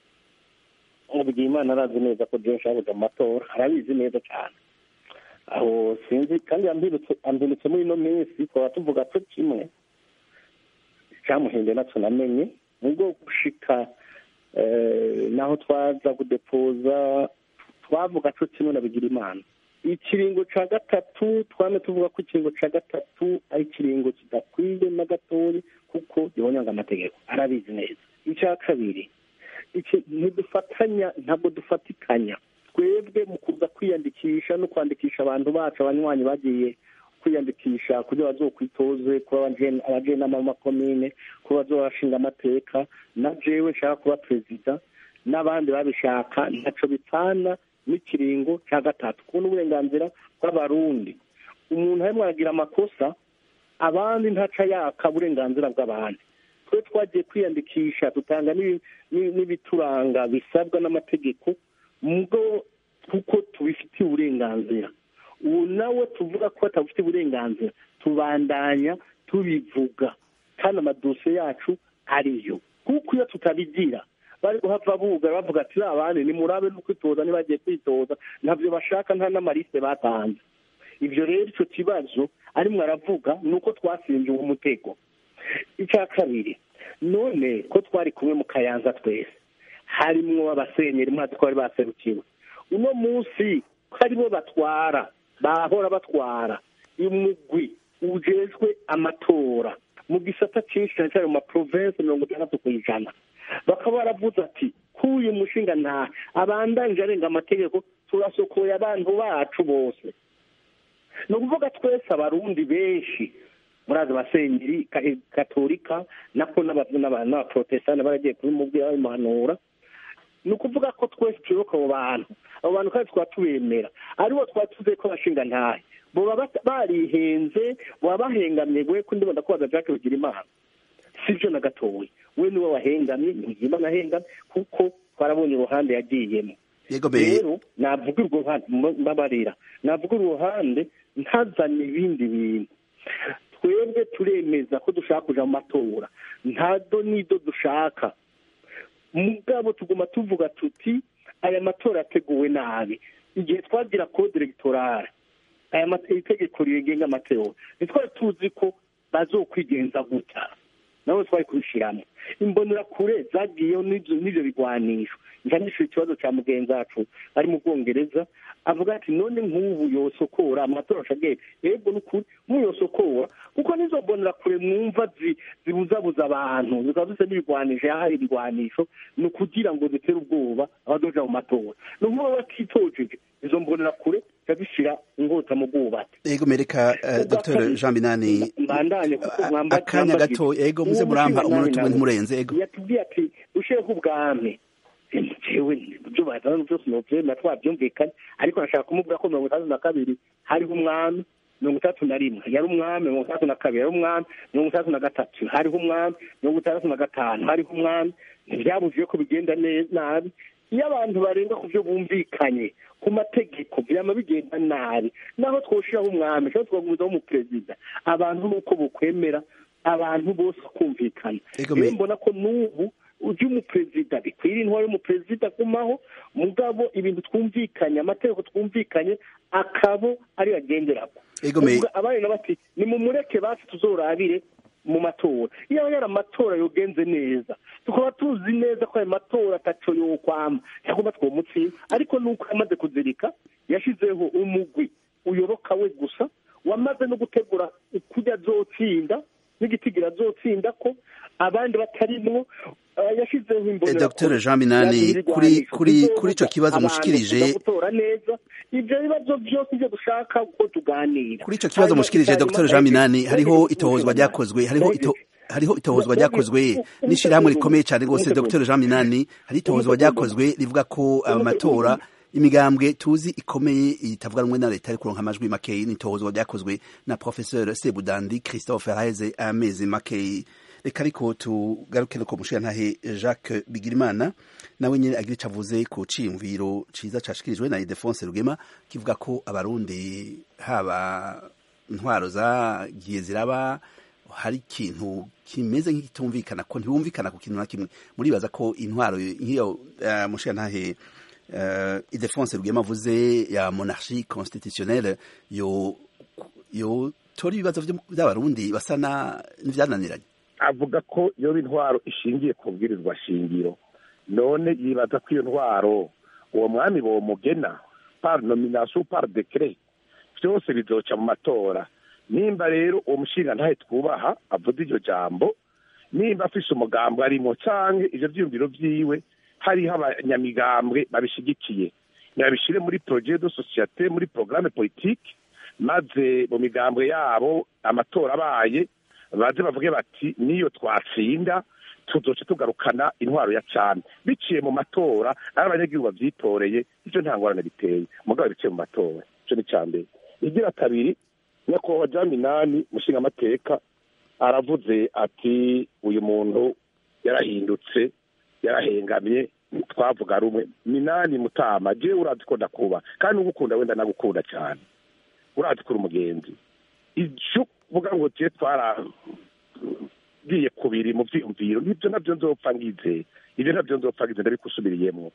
C: Bigimana arazi neza ko John Shabuja amatora arabizi neza cyane aho sinzi kandi yambirutse ambirutse muri ino minsi twaba tuvuga ko kimwe cyamuhinde natwe namenye nubwo gushika naho twaza kudepoza twavuga ko kimwe na Bigirimana ikiringo cya gatatu twame tuvuga ko ikiringo cya gatatu ari ikiringo kidakwiye na gatoya kuko gihonyanga amategeko arabizi neza icya kabiri ntidufatanya ntabwo dufatikanya twebwe mu kuza kwiyandikisha no kwandikisha abantu bacu abanywanyi bagiye kwiyandikisha kugira bazokwitoze kuba abajenama b'amakomine kuba bazobashinga amateka na jewe nshaka kuba perezida n'abandi babishaka ntaco bipfana n'ikiringo cya gatatu kubona uburenganzira bw'abarundi umuntu arimo aragira amakosa abandi ntaca yaka uburenganzira bw'abandi twe twagiye kwiyandikisha dutanga n'ibituranga bisabwa n'amategeko mubwo kuko tubifitiye uburenganzira ubu nawe tuvuga ko batabufite uburenganzira tubandanya tubivuga kandi amadosiye yacu ariyo kuko iyo tutabigira bari guhava bugara bavuga ati abandi nimurabe no kwitoza ntibagiye kwitoza ntabyo bashaka nta n'amarisite batanze ibyo rero icyo kibazo arimo aravuga ni uko twasinze uwo mutego icya kabiri none ko twari kumwe mu kayanza twese harimwo abasenyeri mwazi ko bari baserukiwe uno munsi ko aribo batwara bahora batwara umugwi ujejwe amatora mu gisata cyinshi cyane cyane mu maprovensi mirongo itandatu ku ijana bakaba baravuze ati k'uyu mushinga nta abandanje arenga amategeko turasokoye abantu bacu bose ni ukuvuga twese abarundi benshi murazi abasenyeri katolika nako n'abaprotestani baragiye kubimubwira babimuhanura ni ukuvuga ko twese tuyoboka abo bantu abo bantu kandi twaba tubemera aribo twaba tuzi ko bashinga ntahe baba barihenze baba bahengamye we ko ndibona ko baza jacques bigira imana si byo na gatoya we niwe wahengamye ntigira imana ahengamye kuko twarabonye uruhande yagiyemo rero navuga urwo ruhande mbabarira navuga uruhande ntazane ibindi bintu twebwe turemeza ko dushaka kuja mu matora ntado nido dushaka mugabo tuguma tuvuga tuti aya matora yateguwe nabi igihe twagira code electorale aya itegeko rigenga amatora ntitwari tuzi ko bazokwigenza gutya nawe twari kubishiramo imbonerakure zagiyeho n'ibyo bigwanisho njanisha ikibazo cya mugenzi wacu ari mu bwongereza avuga ati none nk'ubu yosokora amatora ashagiye yego n'ukuri nk'uyosokora kuko nizo mbonerakure mwumva zibuzabuza abantu zikaba zisa n'ibigwanisho yahaye ibigwanisho ni ukugira ngo zitere ubwoba abadoja mu matora ni ukuvuga batitojeje izo mbonerakure zishyira ingota mu bwubatsi
A: yego mereka dr jean binani
C: mbandanye kuko mwamba
A: akanya gato yego muze murampa umunota umwe ntimurenze yego
C: yatubwiye ati usheho ubwami jewe ibyo bazana byose novyemera twabyumvikanye ariko nashaka kumubwira ko mirongo itandatu na kabiri hariho umwami mirongo itandatu na rimwe yari umwami mirongo itandatu na kabiri yari umwami mirongo itandatu na gatatu hariho umwami mirongo itandatu na gatanu hariho umwami ntibyabujije ko bigenda nabi iyo abantu barenga ku byo bumvikanye ku mategeko byama bigenda nabi naho twoshiraho umwami cyangwa twagumizaho umuperezida abantu nuko bukwemera abantu bose kumvikana rero mbona ko n'ubu ujya umuperezida bikwira intwaro y'umuperezida kumaho mugabo ibintu twumvikanye amategeko twumvikanye akabo ariyo agenderako abandi na bati ni mumureke basi tuzorabire mu matora iyo yari amatora yogenze neza tukaba tuzi neza ko ayo matora ataco yokwama cyangwa twomutsinda ariko nuko yamaze kuzirika yashizeho umugwi uyoboka we gusa wamaze no gutegura kujya azotsinda n'igitigira azotsinda ko abandi batarimwo yashyizeho imbonera
A: dr jean minani kuri kuri kuri ico kibazo mushikirije
C: gutora neza ivyo bibazo byose ivyo dushaka uko tuganira
A: kuri ico kibazo mushikirije dr jean minani hariho itohozwa ryakozwe hariho ito hariho itohozwa ryakozwe n'ishirahamwe rikomeye cyane rwose dr jean minani hari itohozwa ryakozwe rivuga ko amatora imigambwe tuzi ikomeye itavuga rumwe na leta ari kuronka amajwi makeyi n'itohozwa ryakozwe na professeur sebudandi christophe haheze amezi makeyi reka ariko tugaruke no ku mushirantahe jacques bigirimana nawe nyine agira ico avuze ku ciyumviro ciza cashikirijwe na idefonse rugema kivuga ko abarundi haba intwaro zagiye ziraba hari ikintu kimeze nk'ikitumvikana ko ntibumvikana ku kintu na kimwe muribaza ko intwaro nk'iyo uh, mushirantahe uh, idefonse rugema avuze ya monarchie constitutionnelle yo yo tora ibibazo vy'abarundi basa n'ivyananiranye
D: avuga ko iyo intwaro ishingiye ku bwirizwa shingiro none yibaza ko iyo ntwaro uwo mwami bomugena par nomination par decret byose bizoca mu matora nimba rero uwo mushinga ntahe twubaha avuze iryo jambo nimba afise umugambwe arimo canke ivyo vyiyumviro vyiwe hariho abanyamigambwe babishigikiye nabishyire muri projet de societe muri programme politique maze mu migambwe yabo amatora abaye baze bavuge bati niyo twatsinda tuzoce tugarukana intwaro ya cyane biciye mu matora ari abanyagihugu babyitoreye ibyo nta ngorane biteye mugabo biciye mu matora icyo ni icya mbere igira kabiri nyakubahwa jean minani mushingamateka aravuze ati uyu muntu yarahindutse yarahengamye twavuga rumwe minani mutama jewe urazi ko ndakuba kandi ugukunda wenda nagukunda cyane urazi ko uri umugenzi icyo uvuga ngo je twaragiye kubiri mu vyiyumviro nibyo navyo nzopfa ngize ibyo navyo nzopfa ngize ndabikusubiriyemwo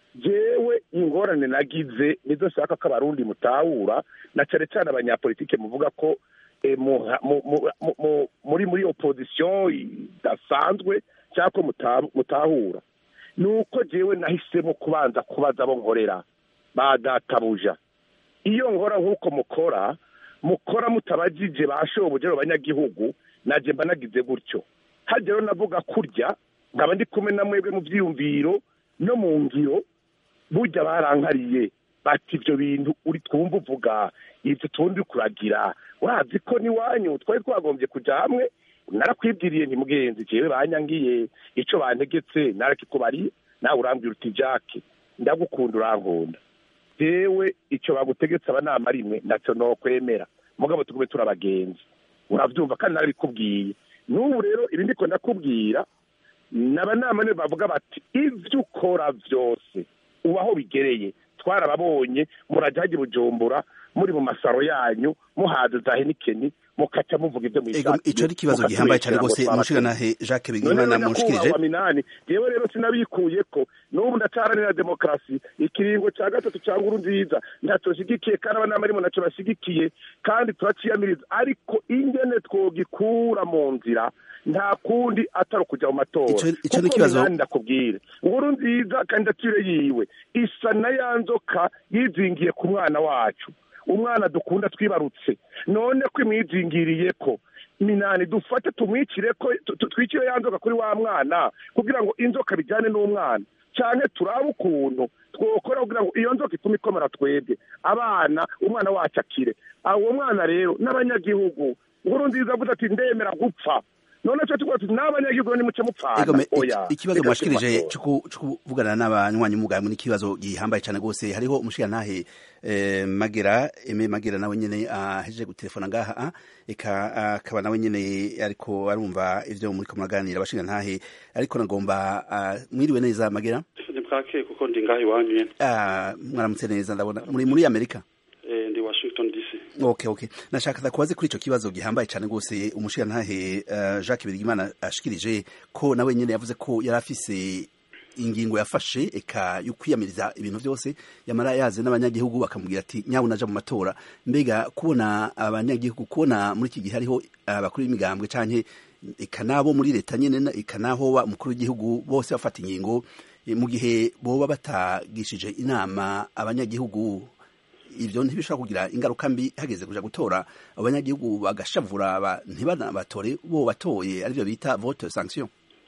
D: jewe ingorane nagize nizo nshaka ko abarundi mutahura na cane cane abanyapolitike muvuga ko eh, mu- mu- mu- mu- mu- muri muri opposition idasanzwe cyangwa ko muta- mutahura ni uko jewe nahisemo kubanza kubaza abo nkorera ba databuja iyo nkora nk'uko mukora mukora mutabajije ba shobuja abanyagihugu naje mba nagize gutyo hajya rero navuga kurya nkaba ndi kumwe na mwebwe mu byiyumviro no mu ngiro burya barankariye bati ibyo bintu uri twumva uvuga ibyo tundi kuragira wazi ko n'iwanyu twari twagombye kujya hamwe narakwibwiriye ntimugenzi jewe banyangiye ico bantegetse narakikubariye nawe urambwira uti jake ndagukunda urankunda jewe icyo bagutegetse abanama rimwe ntacyo nokwemera mugabo tugume turi abagenzi urabyumva kandi narabikubwiye n'ubu rero ibi ndiko ndakubwira n'abanama nibo bavuga bati ibyo ukora byose ubaho bigereye twarababonye murajya hajya i bujumbura muri mu masaro yanyu muhaza za henikeni mukaca muvuga ibyo
A: ego
D: mwishakiye
A: ico ari ikibazo gihambaye cyane rwose mushikanahe Jacques Bigimana mushikirije
D: wa minani jewe rero sinabikuye ko n'ubu ndacaranira demokarasi ikiringo cya gatatu cya nkuru nziza ntacyo shigikiye kandi abanama arimo ntacyo bashigikiye kandi turaciyamiriza ariko ingene twogikura mu nzira nta kundi atari ukujya mu matora
A: Ico- ico ni
D: Kuko
A: ikibazo-
D: Minani ndakubwire nkuru nziza kandidatire yiwe isa na ya nzoka yizingiye ku mwana wacu umwana dukunda twibarutse none ko imwizingiriye ko minani dufate tumwicire ko tu- tu- twicire ya nzoka kuri wa mwana kugira ngo inzoka bijyane n'umwana cyane turabe ukuntu twokora kugira ngo iyo nzoka itume ikomera twebwe abana umwana wacu akire uwo mwana rero n'abanyagihugu nkuru nziza avuze ati ndemera gupfa none cyo tuvuga tuti n'abanyagihugu nimuce mupfana
A: Ego me-
D: oya
A: iki- ikibazo
D: reka
A: mwashikirije
D: tumatora.
A: cyo ku- cyo kuvugana n'abanywanyi mugambwe n'ikibazo gihambaye cyane rwose hariho umushirantahe eh, Magera Eme Magera nawe nyene ahejeje gutelefona ngaha ah, eka ah, akaba nawe nyene ariko arumva ivyo muri ko muraganira abashirantahe ariko nagomba ah, mwiriwe neza Magera
E: ni bwake kuko ndi ngaho iwanyu nyene
A: Ah, mwaramutse neza ndabona muri muri Amerika
E: Eh, ndi washington dc
A: Okay, okay. Nashaka kubaze kuri ico kibazo gihambaye cyane gose umushirantahe uh, Jacques Birigimana ashikirije ko nawe nyene yavuze ko yari afise ingingo yafashe eka yo kwiyamiriza ibintu byose yamara yaze n'abanyagihugu bakamubwira ati nyabu naja mu matora mbega kubona abanyagihugu kubona muri iki gihe hariho abakuru b'imigambwe canke eka nabo muri leta nyene na- eka naho ba- umukuru w'igihugu bose bafata ingingo eh, mu gihe boba batagishije inama abanyagihugu ivyo ntibishobora kugira ingaruka mbi hageze kuja gutora abanyagihugu bagashavura ba- ntibanabatore bo batoye arivyo bita vote sanction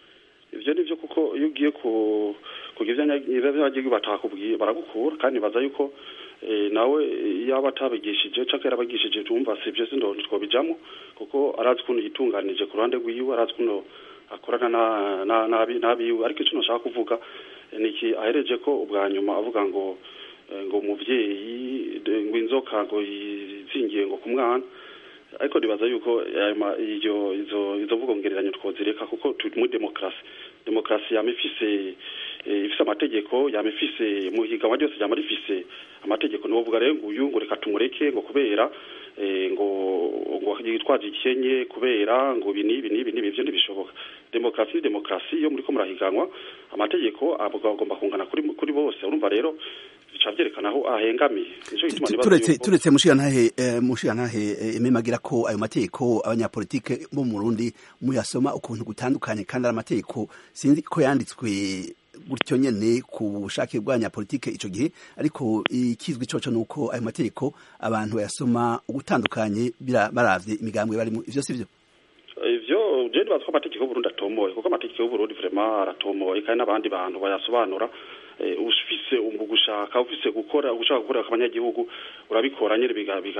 E: ivyo nivyo kuko iyo ugiye ku kugira ivyo abanyagihugu batakubwiye baragukura kandi baza yuko eh, nawe yaba atabigishije canke yarabagishije tumva sivyo sindo twobijamo kuko arazi ukuntu yitunganije ku ruhande rwiwe arazi ukuntu akorana na- na- n'abi- n'abiwe ariko ico nashaka kuvuga eh, niki ahereje ko ubwa nyuma avuga ngo eh, ngo umuvyeyi de- ngo inzoka ngo yizingiye ngo ku mwana ariko nibaza yuko ayo ma- iyo izo izo mvugo ngereranyo twozireka kuko turi muri demokarasi demokarasi yama ifise eh, ifise amategeko yama ifise mu higanwa ryose ryama rifise amategeko niwovuga rero ngo uyu ngo reka tumureke ngo kubera eh, ngo ngo yitwaje ikenye kubera ngo ibi n'ibi n'ibi n'ibi ivyo ntibishoboka demokarasi ni demokarasi iyo muriko murahiganwa amategeko agomba kungana kuri kuri bose urumva rero bica vyerekana aho ahengamiye nico gituma nibaza
A: turetse
E: yuko-
A: turetse mushirantahe eh, mushirantahe eh, Aime Magira ko ayo mategeko abanyapolitike bo mu Burundi muyasoma ukuntu gutandukanye kandi ari amategeko sinzi ko yanditswe gutyo nyene ku bushake bw'abanyapolitike ico gihe ariko ikizwi coco nuko ayo mategeko abantu bayasoma ugutandukanye bira- baravye imigambwe barimo ivyo sivyo
E: ivyo je ndibaza ko amategeko y'uburundi atomoye kuko amategeko y'uburundi vraiment aratomoye kandi n'abandi bantu bayasobanura ufise gushaka ufise gukora ushaka gukorera abanyagihugu urabikora nyine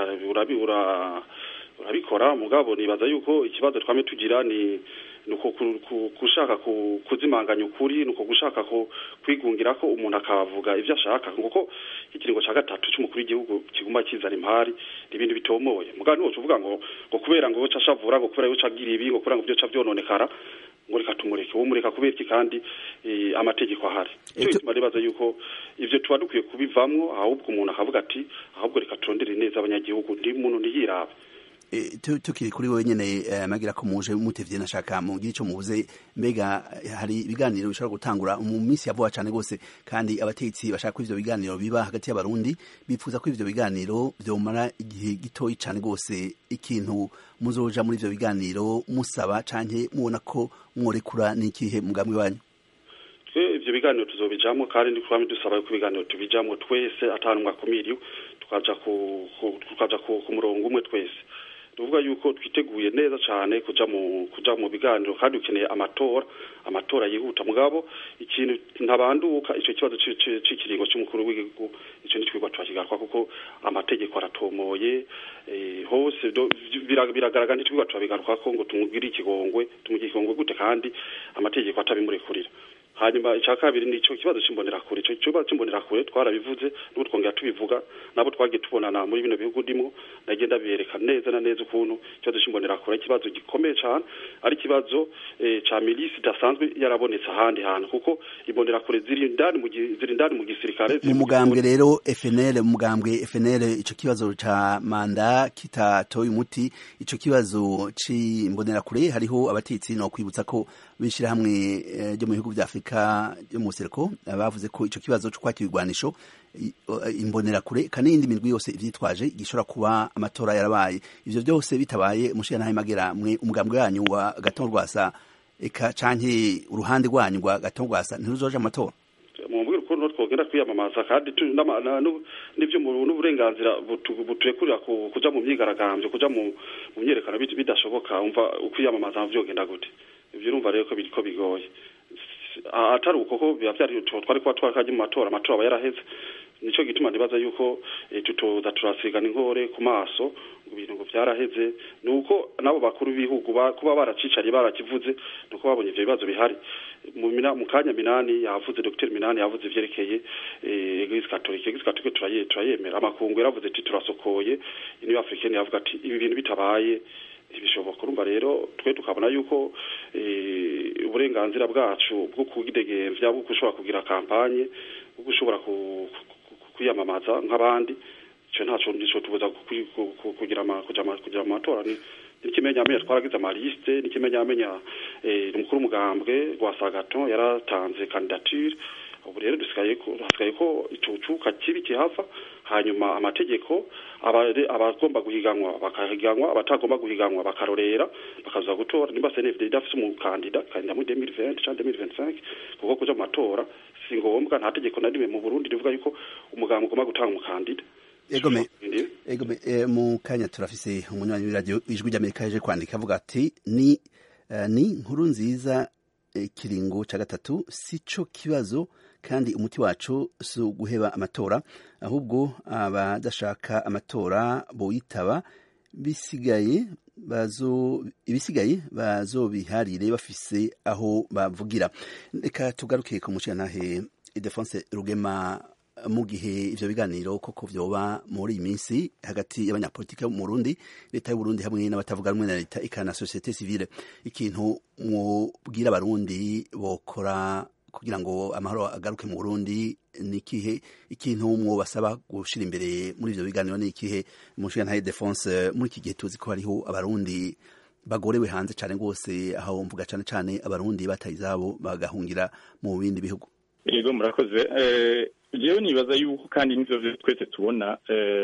E: urabikora mugabo nibaza yuko ikibazo twame tugira ni nuko gushaka kuzimanganya ukuri nuko gushaka kwigungira ko umuntu akavuga ibyo ashaka kuko ikiringo cya gatatu cy'umukuru w'igihugu kiguma kizana impari ibintu bitomoye mugabo niwo tuvuga ngo ngo kubera ngo uca ashavura ngo kubera uca agira ibi ngo kubera ngo byo byononekara ngo reka tumureke uwo mureka kubera iki kandi amategeko ahari cyo gituma nibaza yuko ivyo tuba dukwiye kubivamwo ahubwo umuntu akavuga ati ahubwo reka turondere neza abanyagihugu ndi muntu ntiyirabe
A: tukiri kuri wowe nyene magira ko muje mutevye nashaka mugire ico muvuze mbega hari ibiganiro bishobora gutangura mu minsi ya vuba cane gose kandi abatetsi bashaka ko ivyo biganiro biba hagati y'abarundi bifuza ko ivyo biganiro vyomara igihe gitoyi cane gose ikintu muzoja muri ivyo biganiro musaba canke mubona ko mworekura n'ikihe mugambwe wanyu
E: ivyo biganiro tuzobijamwo kandi ndikwame dusaba yuko ibiganiro tubijamwo twese atanumwe akumiriwe tukaja ku tukaja ku murongo umwe twese tuvuga yuko twiteguye neza cyane kuja mu kuja mu biganiro kandi ukeneye amatora amatora yihuta mugabo ikintu ntabanduka ico kibazo c'ikiringo c'umukuru w'igihugu ico ni twigwa twakigarwa kuko amategeko aratomoye hose biragaragara ntitwigwa turabigaruka ko ngo tumugire ikigongwe tumugire ikigongwe gute kandi amategeko atabimurekurira hanyuma icya kabiri ni icyo kibazo cy'imbonerakure icyo kibazo cy'imbonerakure twarabivuze n'ubu twongera tubivuga nabo twagiye tubonana muri bino bihugu ndimo nagenda bereka neza na neza ukuntu ikibazo cy'imbonerakure ikibazo gikomeye cyane ari ikibazo cya milisi idasanzwe yarabonetse ahandi hantu kuko imbonerakure ziri indani mu ziri indani mu gisirikare
A: mu mugambwe rero FNL mu mugambwe FNL icyo kibazo ca manda kitatoye umuti icyo kibazo c'imbonerakure hariho abatetsi no kwibutsa ko bishira hamwe ryo mu bihugu vya Afrika yo mu Sereko bavuze ko ico kibazo cyo kwakira igwanisho imbonerakure kandi n'indi mirwi yose ivyitwaje gishobora kuba amatora yarabaye ivyo byose bitabaye umushira nahe magera mwe umugambwe wanyu wa gatongwasa eka canke uruhande rwanyu rwa gatongwasa ntiruzoja amatora
E: mumbwira ukuntu twogenda kwiyamamaza kandi n'ibyo n'uburenganzira buturekurira kuja mu myigaragambyo kuja mu myerekano bidashoboka umva ukwiyamamaza vyogenda gute ivyo urumva rero ko biriko bigoye atari uko ko biba byari twari kuba twakaje mu matora amatora aba yaraheze nico gituma nibaza yuko tutoza turasigana inkore ku maso ibintu ngo byaraheze nuko nabo bakuru b'ibihugu kuba baracicariye barakivuze nuko babonye ivyo bibazo bihari mu kanya minani yavuze Dr Minani yavuze ivyerekeye Eglise Catholique Eglise Catholique turaye turayemera amakungu yaravuze ati turasokoye Union Africaine yavuga ati ibi bintu bitabaye ntibishoboka urumva rero twe tukabona yuko uburenganzira bwacu bwo kwidegemvya bwo gushobora kugira kampanye bwo gushobora kwiyamamaza nk'abandi ico ntaco nico tubuza kugira kugira mu matora ni n'ikimenyamenya twaragize amaliste n'ikimenyamenya umukuru w'umugambwe rwa sagaton yaratanze candidature ubu rero dusigaye ko hasigaye ko icucuka kibi kihava hanyuma amategeko abagomba guhiganwa bakahiganwa abatagomba guhiganwa bakarorera bakaza gutora nimba CNFD idafise umukandida kandida muri 2020 cyangwa 2025 kuko kuja mu matora si ngombwa nta tegeko na rimwe mu Burundi rivuga yuko umugambwe ugomba gutanga umukandida
A: egome egome e, mu kanya turafise umunywanyi w'iradio ijwi ry'Amerika yaje kwandika avuga ati ni uh, ni nkuru nziza ikiringo e, ca gatatu sico kibazo kandi umuti wacu si uguheba amatora ahubwo abadashaka amatora boyitaba bisigaye bazo ibisigaye bazobiharire bafise aho bavugira reka tugaruke ku muciyantahe Idefonse Rugema mu gihe ivyo biganiro koko vyoba muri iyi minsi hagati y'abanyapolitike mu Burundi leta y'u Burundi hamwe n'abatavuga rumwe na leta ikana societe civile ikintu mwobwira abarundi bokora kugira ngo amahoro agaruke mu Burundi ni ikihe ikintu mwobasaba gushira imbere muri ivyo biganiro ni ikihe umushinga ntaye Defense muri iki gihe tuzi ko hariho abarundi bagorewe hanze cane rwose aho mvuga cane cane abarundi bataye izabo bagahungira mu bindi bihugu
B: yego murakoze jewe nibaza yuko kandi nivyo twese tubona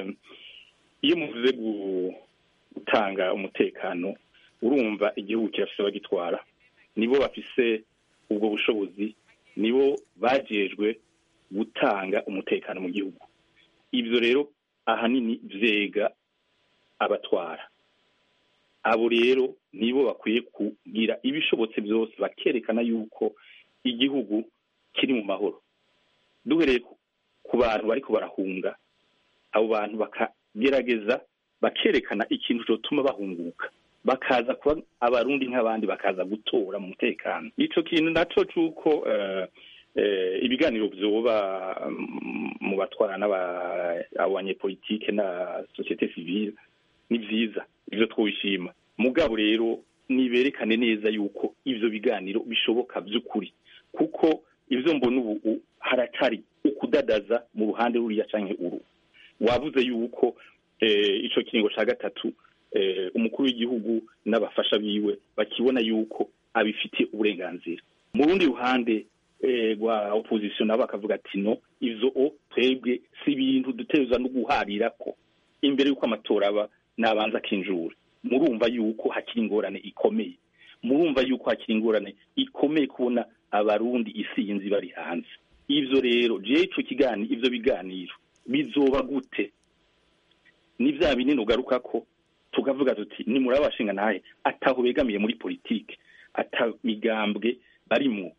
B: iyo muvuze gutanga umutekano urumva igihugu kirafise abagitwara nibo bafise ubwo bushobozi nibo bajejwe gutanga umutekano mu gihugu ibyo rero ahanini vyega abatwara abo rero nibo bakwiye kugira ibishobotse byose bakerekana yuko igihugu kiri mu mahoro duhereye ku bantu bariko barahunga abo bantu bakagerageza bakerekana ikintu cyotuma bahunguka bakaza kuba abarundi nk'abandi bakaza gutora mu mutekano ico kintu naco c'uko ibiganiro vyoba mu batwara n'abanyepolitike na societe civile ni vyiza ivyo twobishima mugabo rero niberekane neza yuko ivyo biganiro bishoboka vy'ukuri kuko ivyo mbona ubu haracari ukudadaza mu ruhande ruriya canke uru wavuze yuko ico kiringo ca gatatu umukuru w'igihugu n'abafasha biwe bakibona yuko abifitiye uburenganzira mu rundi ruhande rwa opposition nabo bakavuga ati no ivyo o twebwe si ibintu dutegerezwa no guharira ko imbere y'uko amatora aba nabanza akinjura murumva yuko hakiri ingorane ikomeye murumva yuko hakiri ingorane ikomeye kubona abarundi isinzi bari hanze ivyo rero jewe ico kigani ivyo biganiro bizoba gute ni vya binini ugaruka ko tukavuga tuti ni muri abashinga nahe ataho begamiye muri politike ata migambwe barimwo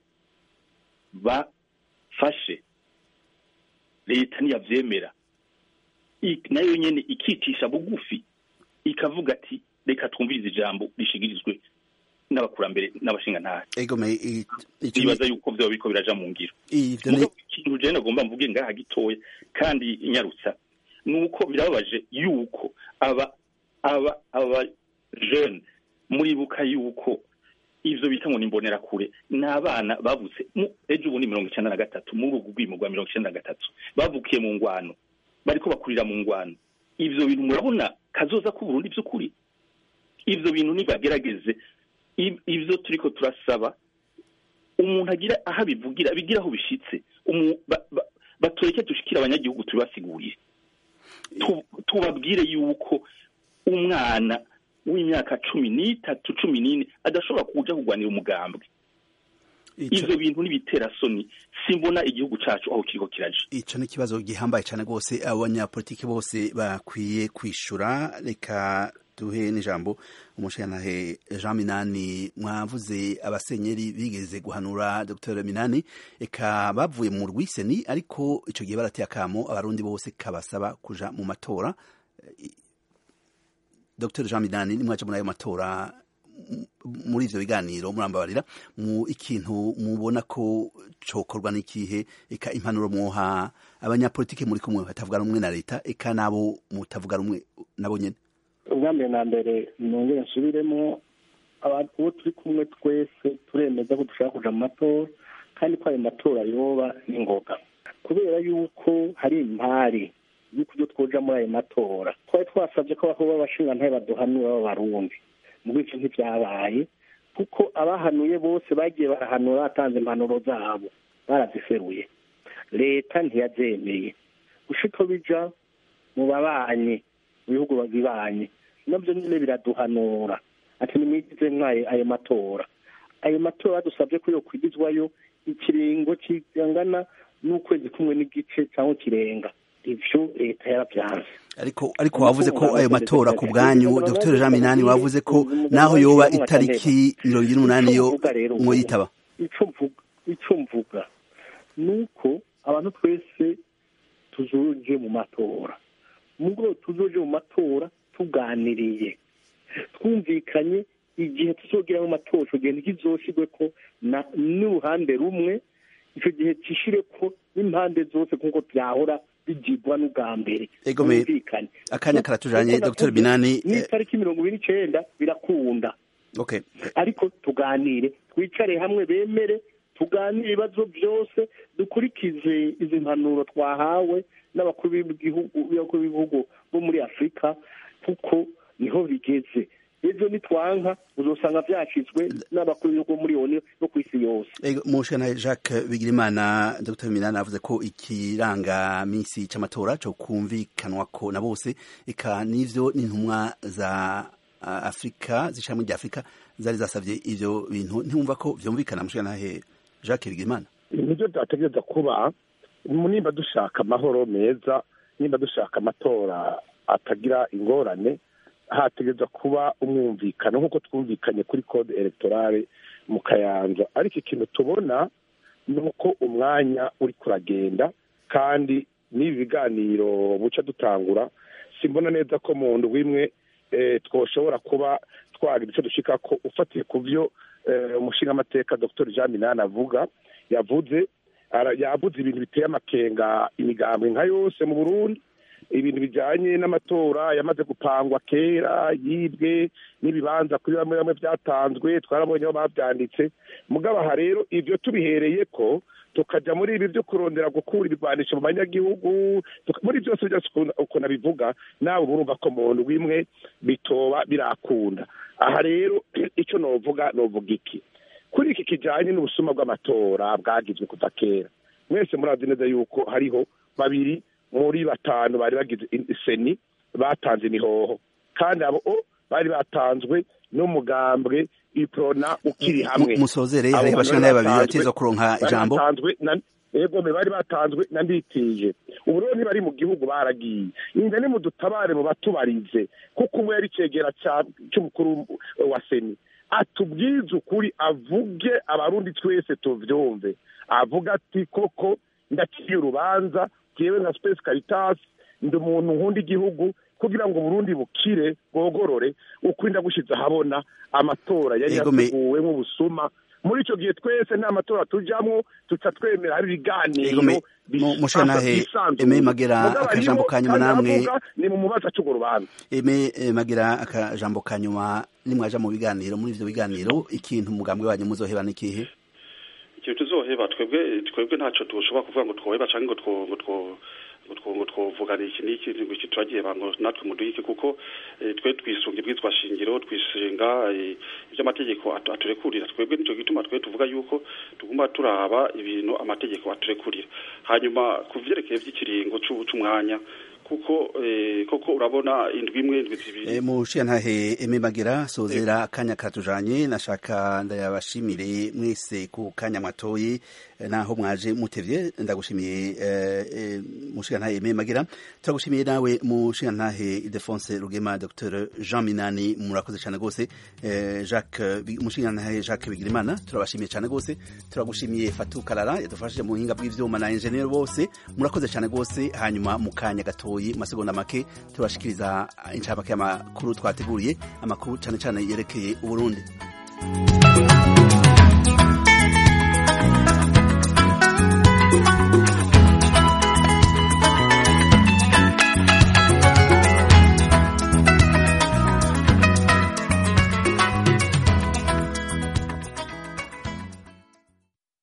B: bafashe leta niyavyemera nayo nyene ikicisha bugufi ikavuga ati reka twumvirize ijambo rishigirizwe n'abakurambere n'abashinga ntahe bibaza yuko vyoba biriko biraja mu ngiro ikintu jewe nagomba mvuge ngaha gitoya kandi inyarutsa nuko birababaje yuko aba aba aba jeune muribuka yuko ivyo bita ngo ni imbonerakure ni abana bavutse ejo ubu ni mirongo icenda na gatatu muri ubu bwimo bwa mirongo icenda na gatatu bavukiye mu ngwano bariko bakurira mu ngwano ivyo bintu murabona kazoza k'uburundi vy'ukuri ivyo bintu nibagerageze ivyo turiko turasaba umuntu agira aho abivugira bigira aho bishitse batureke dushikira abanyagihugu tubibasiguriye tubabwire yuko umwana w'imyaka cumi n'itatu cumi n'ine adashobora kuja kurwanira umugambwe ivyo bintu n'ibitera soni simbona igihugu cacu aho kiriko kiraja
A: ico ni ikibazo gihambaye cane rwose abanyapolitiki bose bakwiye kwishura reka duhe n'ijambo umushingantahe jean minani mwavuze abasenyeri bigeze guhanura dr minani eka bavuye mu rwiseni ariko ico gihe barateye akamo abarundi bose kabasaba kuja mu matora dr jean minani nimwaje muri ayo matora muri ivyo biganiro murambabarira mu ikintu mubona ko cokorwa n'ikihe eka impanuro mwoha abanyapolitike muri kumwe batavuga rumwe na leta eka nabo mutavuga rumwe nabo nyene
C: ubwa mbere na mbere nongere nsubiremo uwo turi kumwe twese turemeza ko dushaka kuja mu matora kandi ko ayo matora yoba n'ingoga kubera yuko hari impari y'uko ibyo twoja muri ayo matora twari twasabye ko aho b'abashingantahe baduhanura b'abarundi muri ivyo ntivyabaye kuko abahanuye bose bagiye barahanura batanze impanuro zabo baraziseruye leta ntiyazemeye gushika bija mu babanyi mu bihugu babibanye nabyo nyine biraduhanura ati nimwigize mwaye ayo matora ayo matora badusabye ko yo kwigizwayo ikiringo kingana n'ukwezi kumwe n'igice cyangwa kirenga ivyo leta yarabyanze
A: ariko ariko wavuze ko ayo matora ku bwanyu dr jean minani wavuze ko naho yoba itariki mirongo ine n'umunani yo mwoyitaba
C: ico mvuga ni uko abantu twese tuzoje mu matora mugabo tuzoje mu matora tuganiriye twumvikanye igihe tuzogira mu matora ico gihe ntikizoshirwe ko n'uruhande rumwe ico gihe cishire ko n'impande zose nk'uko vyahora bigirwa n'ubwa mbere
A: twumvikane akanya karatujanye dr binani
C: n'itariki mirongo ibiri n'icenda birakunda
A: okay
C: ariko tuganire twicare hamwe bemere tuganire ibibazo byose dukurikize izi mpanuro twahawe n'abakuru b'ibihugu bo muri afurika kuko niho bigeze ejo nitwanka uzosanga vyashizwe n'abakuru b'ibihugu muri oni no ku isi yose
A: mushana jacques bigirimana dr minani avuze ko ikiranga misi c'amatora co kumvikanwa ko na bose eka n'ivyo n'intumwa za afurika zishamwe rya afurika zari zasavye ivyo bintu ntiwumva ko vyumvikana mushanahe jacques bigirimana
D: nibyo byategereza kuba nimba dushaka amahoro meza nimba dushaka amatora atagira ingorane hategereza kuba umwumvikano nk'uko twumvikanye kuri code electorale mu kayanza ariko ikintu tubona ni uko umwanya uri kuragenda kandi n'ibi biganiro buca dutangura simbona neza ko mu ndwi imwe twoshobora kuba twagira icyo dushika ko ufatiye ku byo umushingamateka dr jean minani avuga yavuze yavuze ibintu biteye amakenga imigambwe nka yose mu burundi ibintu bijyanye n'amatora yamaze gupangwa kera yibwe n'ibibanza kuri bamwe bamwe byatanzwe twarabonye aho babyanditse mugabo aha rero ibyo tubihereye ko tukajya muri ibi byo kurondera gukura ibigwanisho mu banyagihugu muri byose byose ukuntu abivuga nawe urumva ko mu ndwi imwe bitoba birakunda aha rero icyo novuga novuga iki kuri iki kijyanye n'ubusuma bw'amatora bwagizwe kuva kera mwese murazi neza yuko hariho babiri muri batanu bari bagize seni batanze imihoho kandi abo bari batanzwe n'umugambwe iprona ukiri hamwe
A: musozere hariho abashana babiri bateza kuronka ijambo
D: yego bari batanzwe na nditije ubu rero ntibari mu gihugu baragiye inda ni mu dutabare mu batubarize kuko umwe yari icegera cy'umukuru wa seni atubwize ukuri avuge abarundi twese tuvyumve avuga ati koko ndaciye urubanza jewe nka space caritas ndi umuntu nkunda igihugu kugira ngo Burundi bukire bwogorore ukwirinda gushize ahabona amatora yari yateguwe nk'ubusuma muri icyo gihe twese nta matora tujyamo tuca twemera hari ibiganiro
A: mushanahe eme magera akajambo ka nyuma namwe
D: ni mu mubaza cy'urwo rubanza
A: eme magera akajambo ka nyuma nimwaja mu biganiro muri ivyo biganiro ikintu umugambwe wanyu muzoheba n'ikihe
E: ikintu tuzoheba twebwe twebwe ntacyo tushobora kuvuga ngo twoheba cyangwa ngo two ngo twovugana iki n'iki ngo iki turagiye bango natwe muduhike kuko twe twisunga ibwitwa shingiro twisunga iby'amategeko aturekurira twebwe nicyo gituma twe tuvuga yuko tugomba turaba ibintu amategeko aturekurira hanyuma ku vyerekeye by'ikiringo c'umwanya kuko koko urabona indwi imwe indwi zibiri
A: mushiyantahe eme magera sozera akanya katujanye nashaka ndayabashimire mwese ku kanya mwatoye naho mwaje mutevye ndagushimiye mushiyantahe eme magera turagushimiye nawe mushiyantahe Ildefonse Rugema Dr Jean Minani murakoze cyane gose Jacques mushiyantahe Jacques Bigirimana turabashimiye cyane gose turagushimiye Fatou Karara yadufashije mu buhinga bw'ivyuma na engineer bose murakoze cyane gose hanyuma mu kanya gatoye masegonda make turashikiriza incamake y'amakuru twateguriye amakuru cyane cyane yerekeye uburundi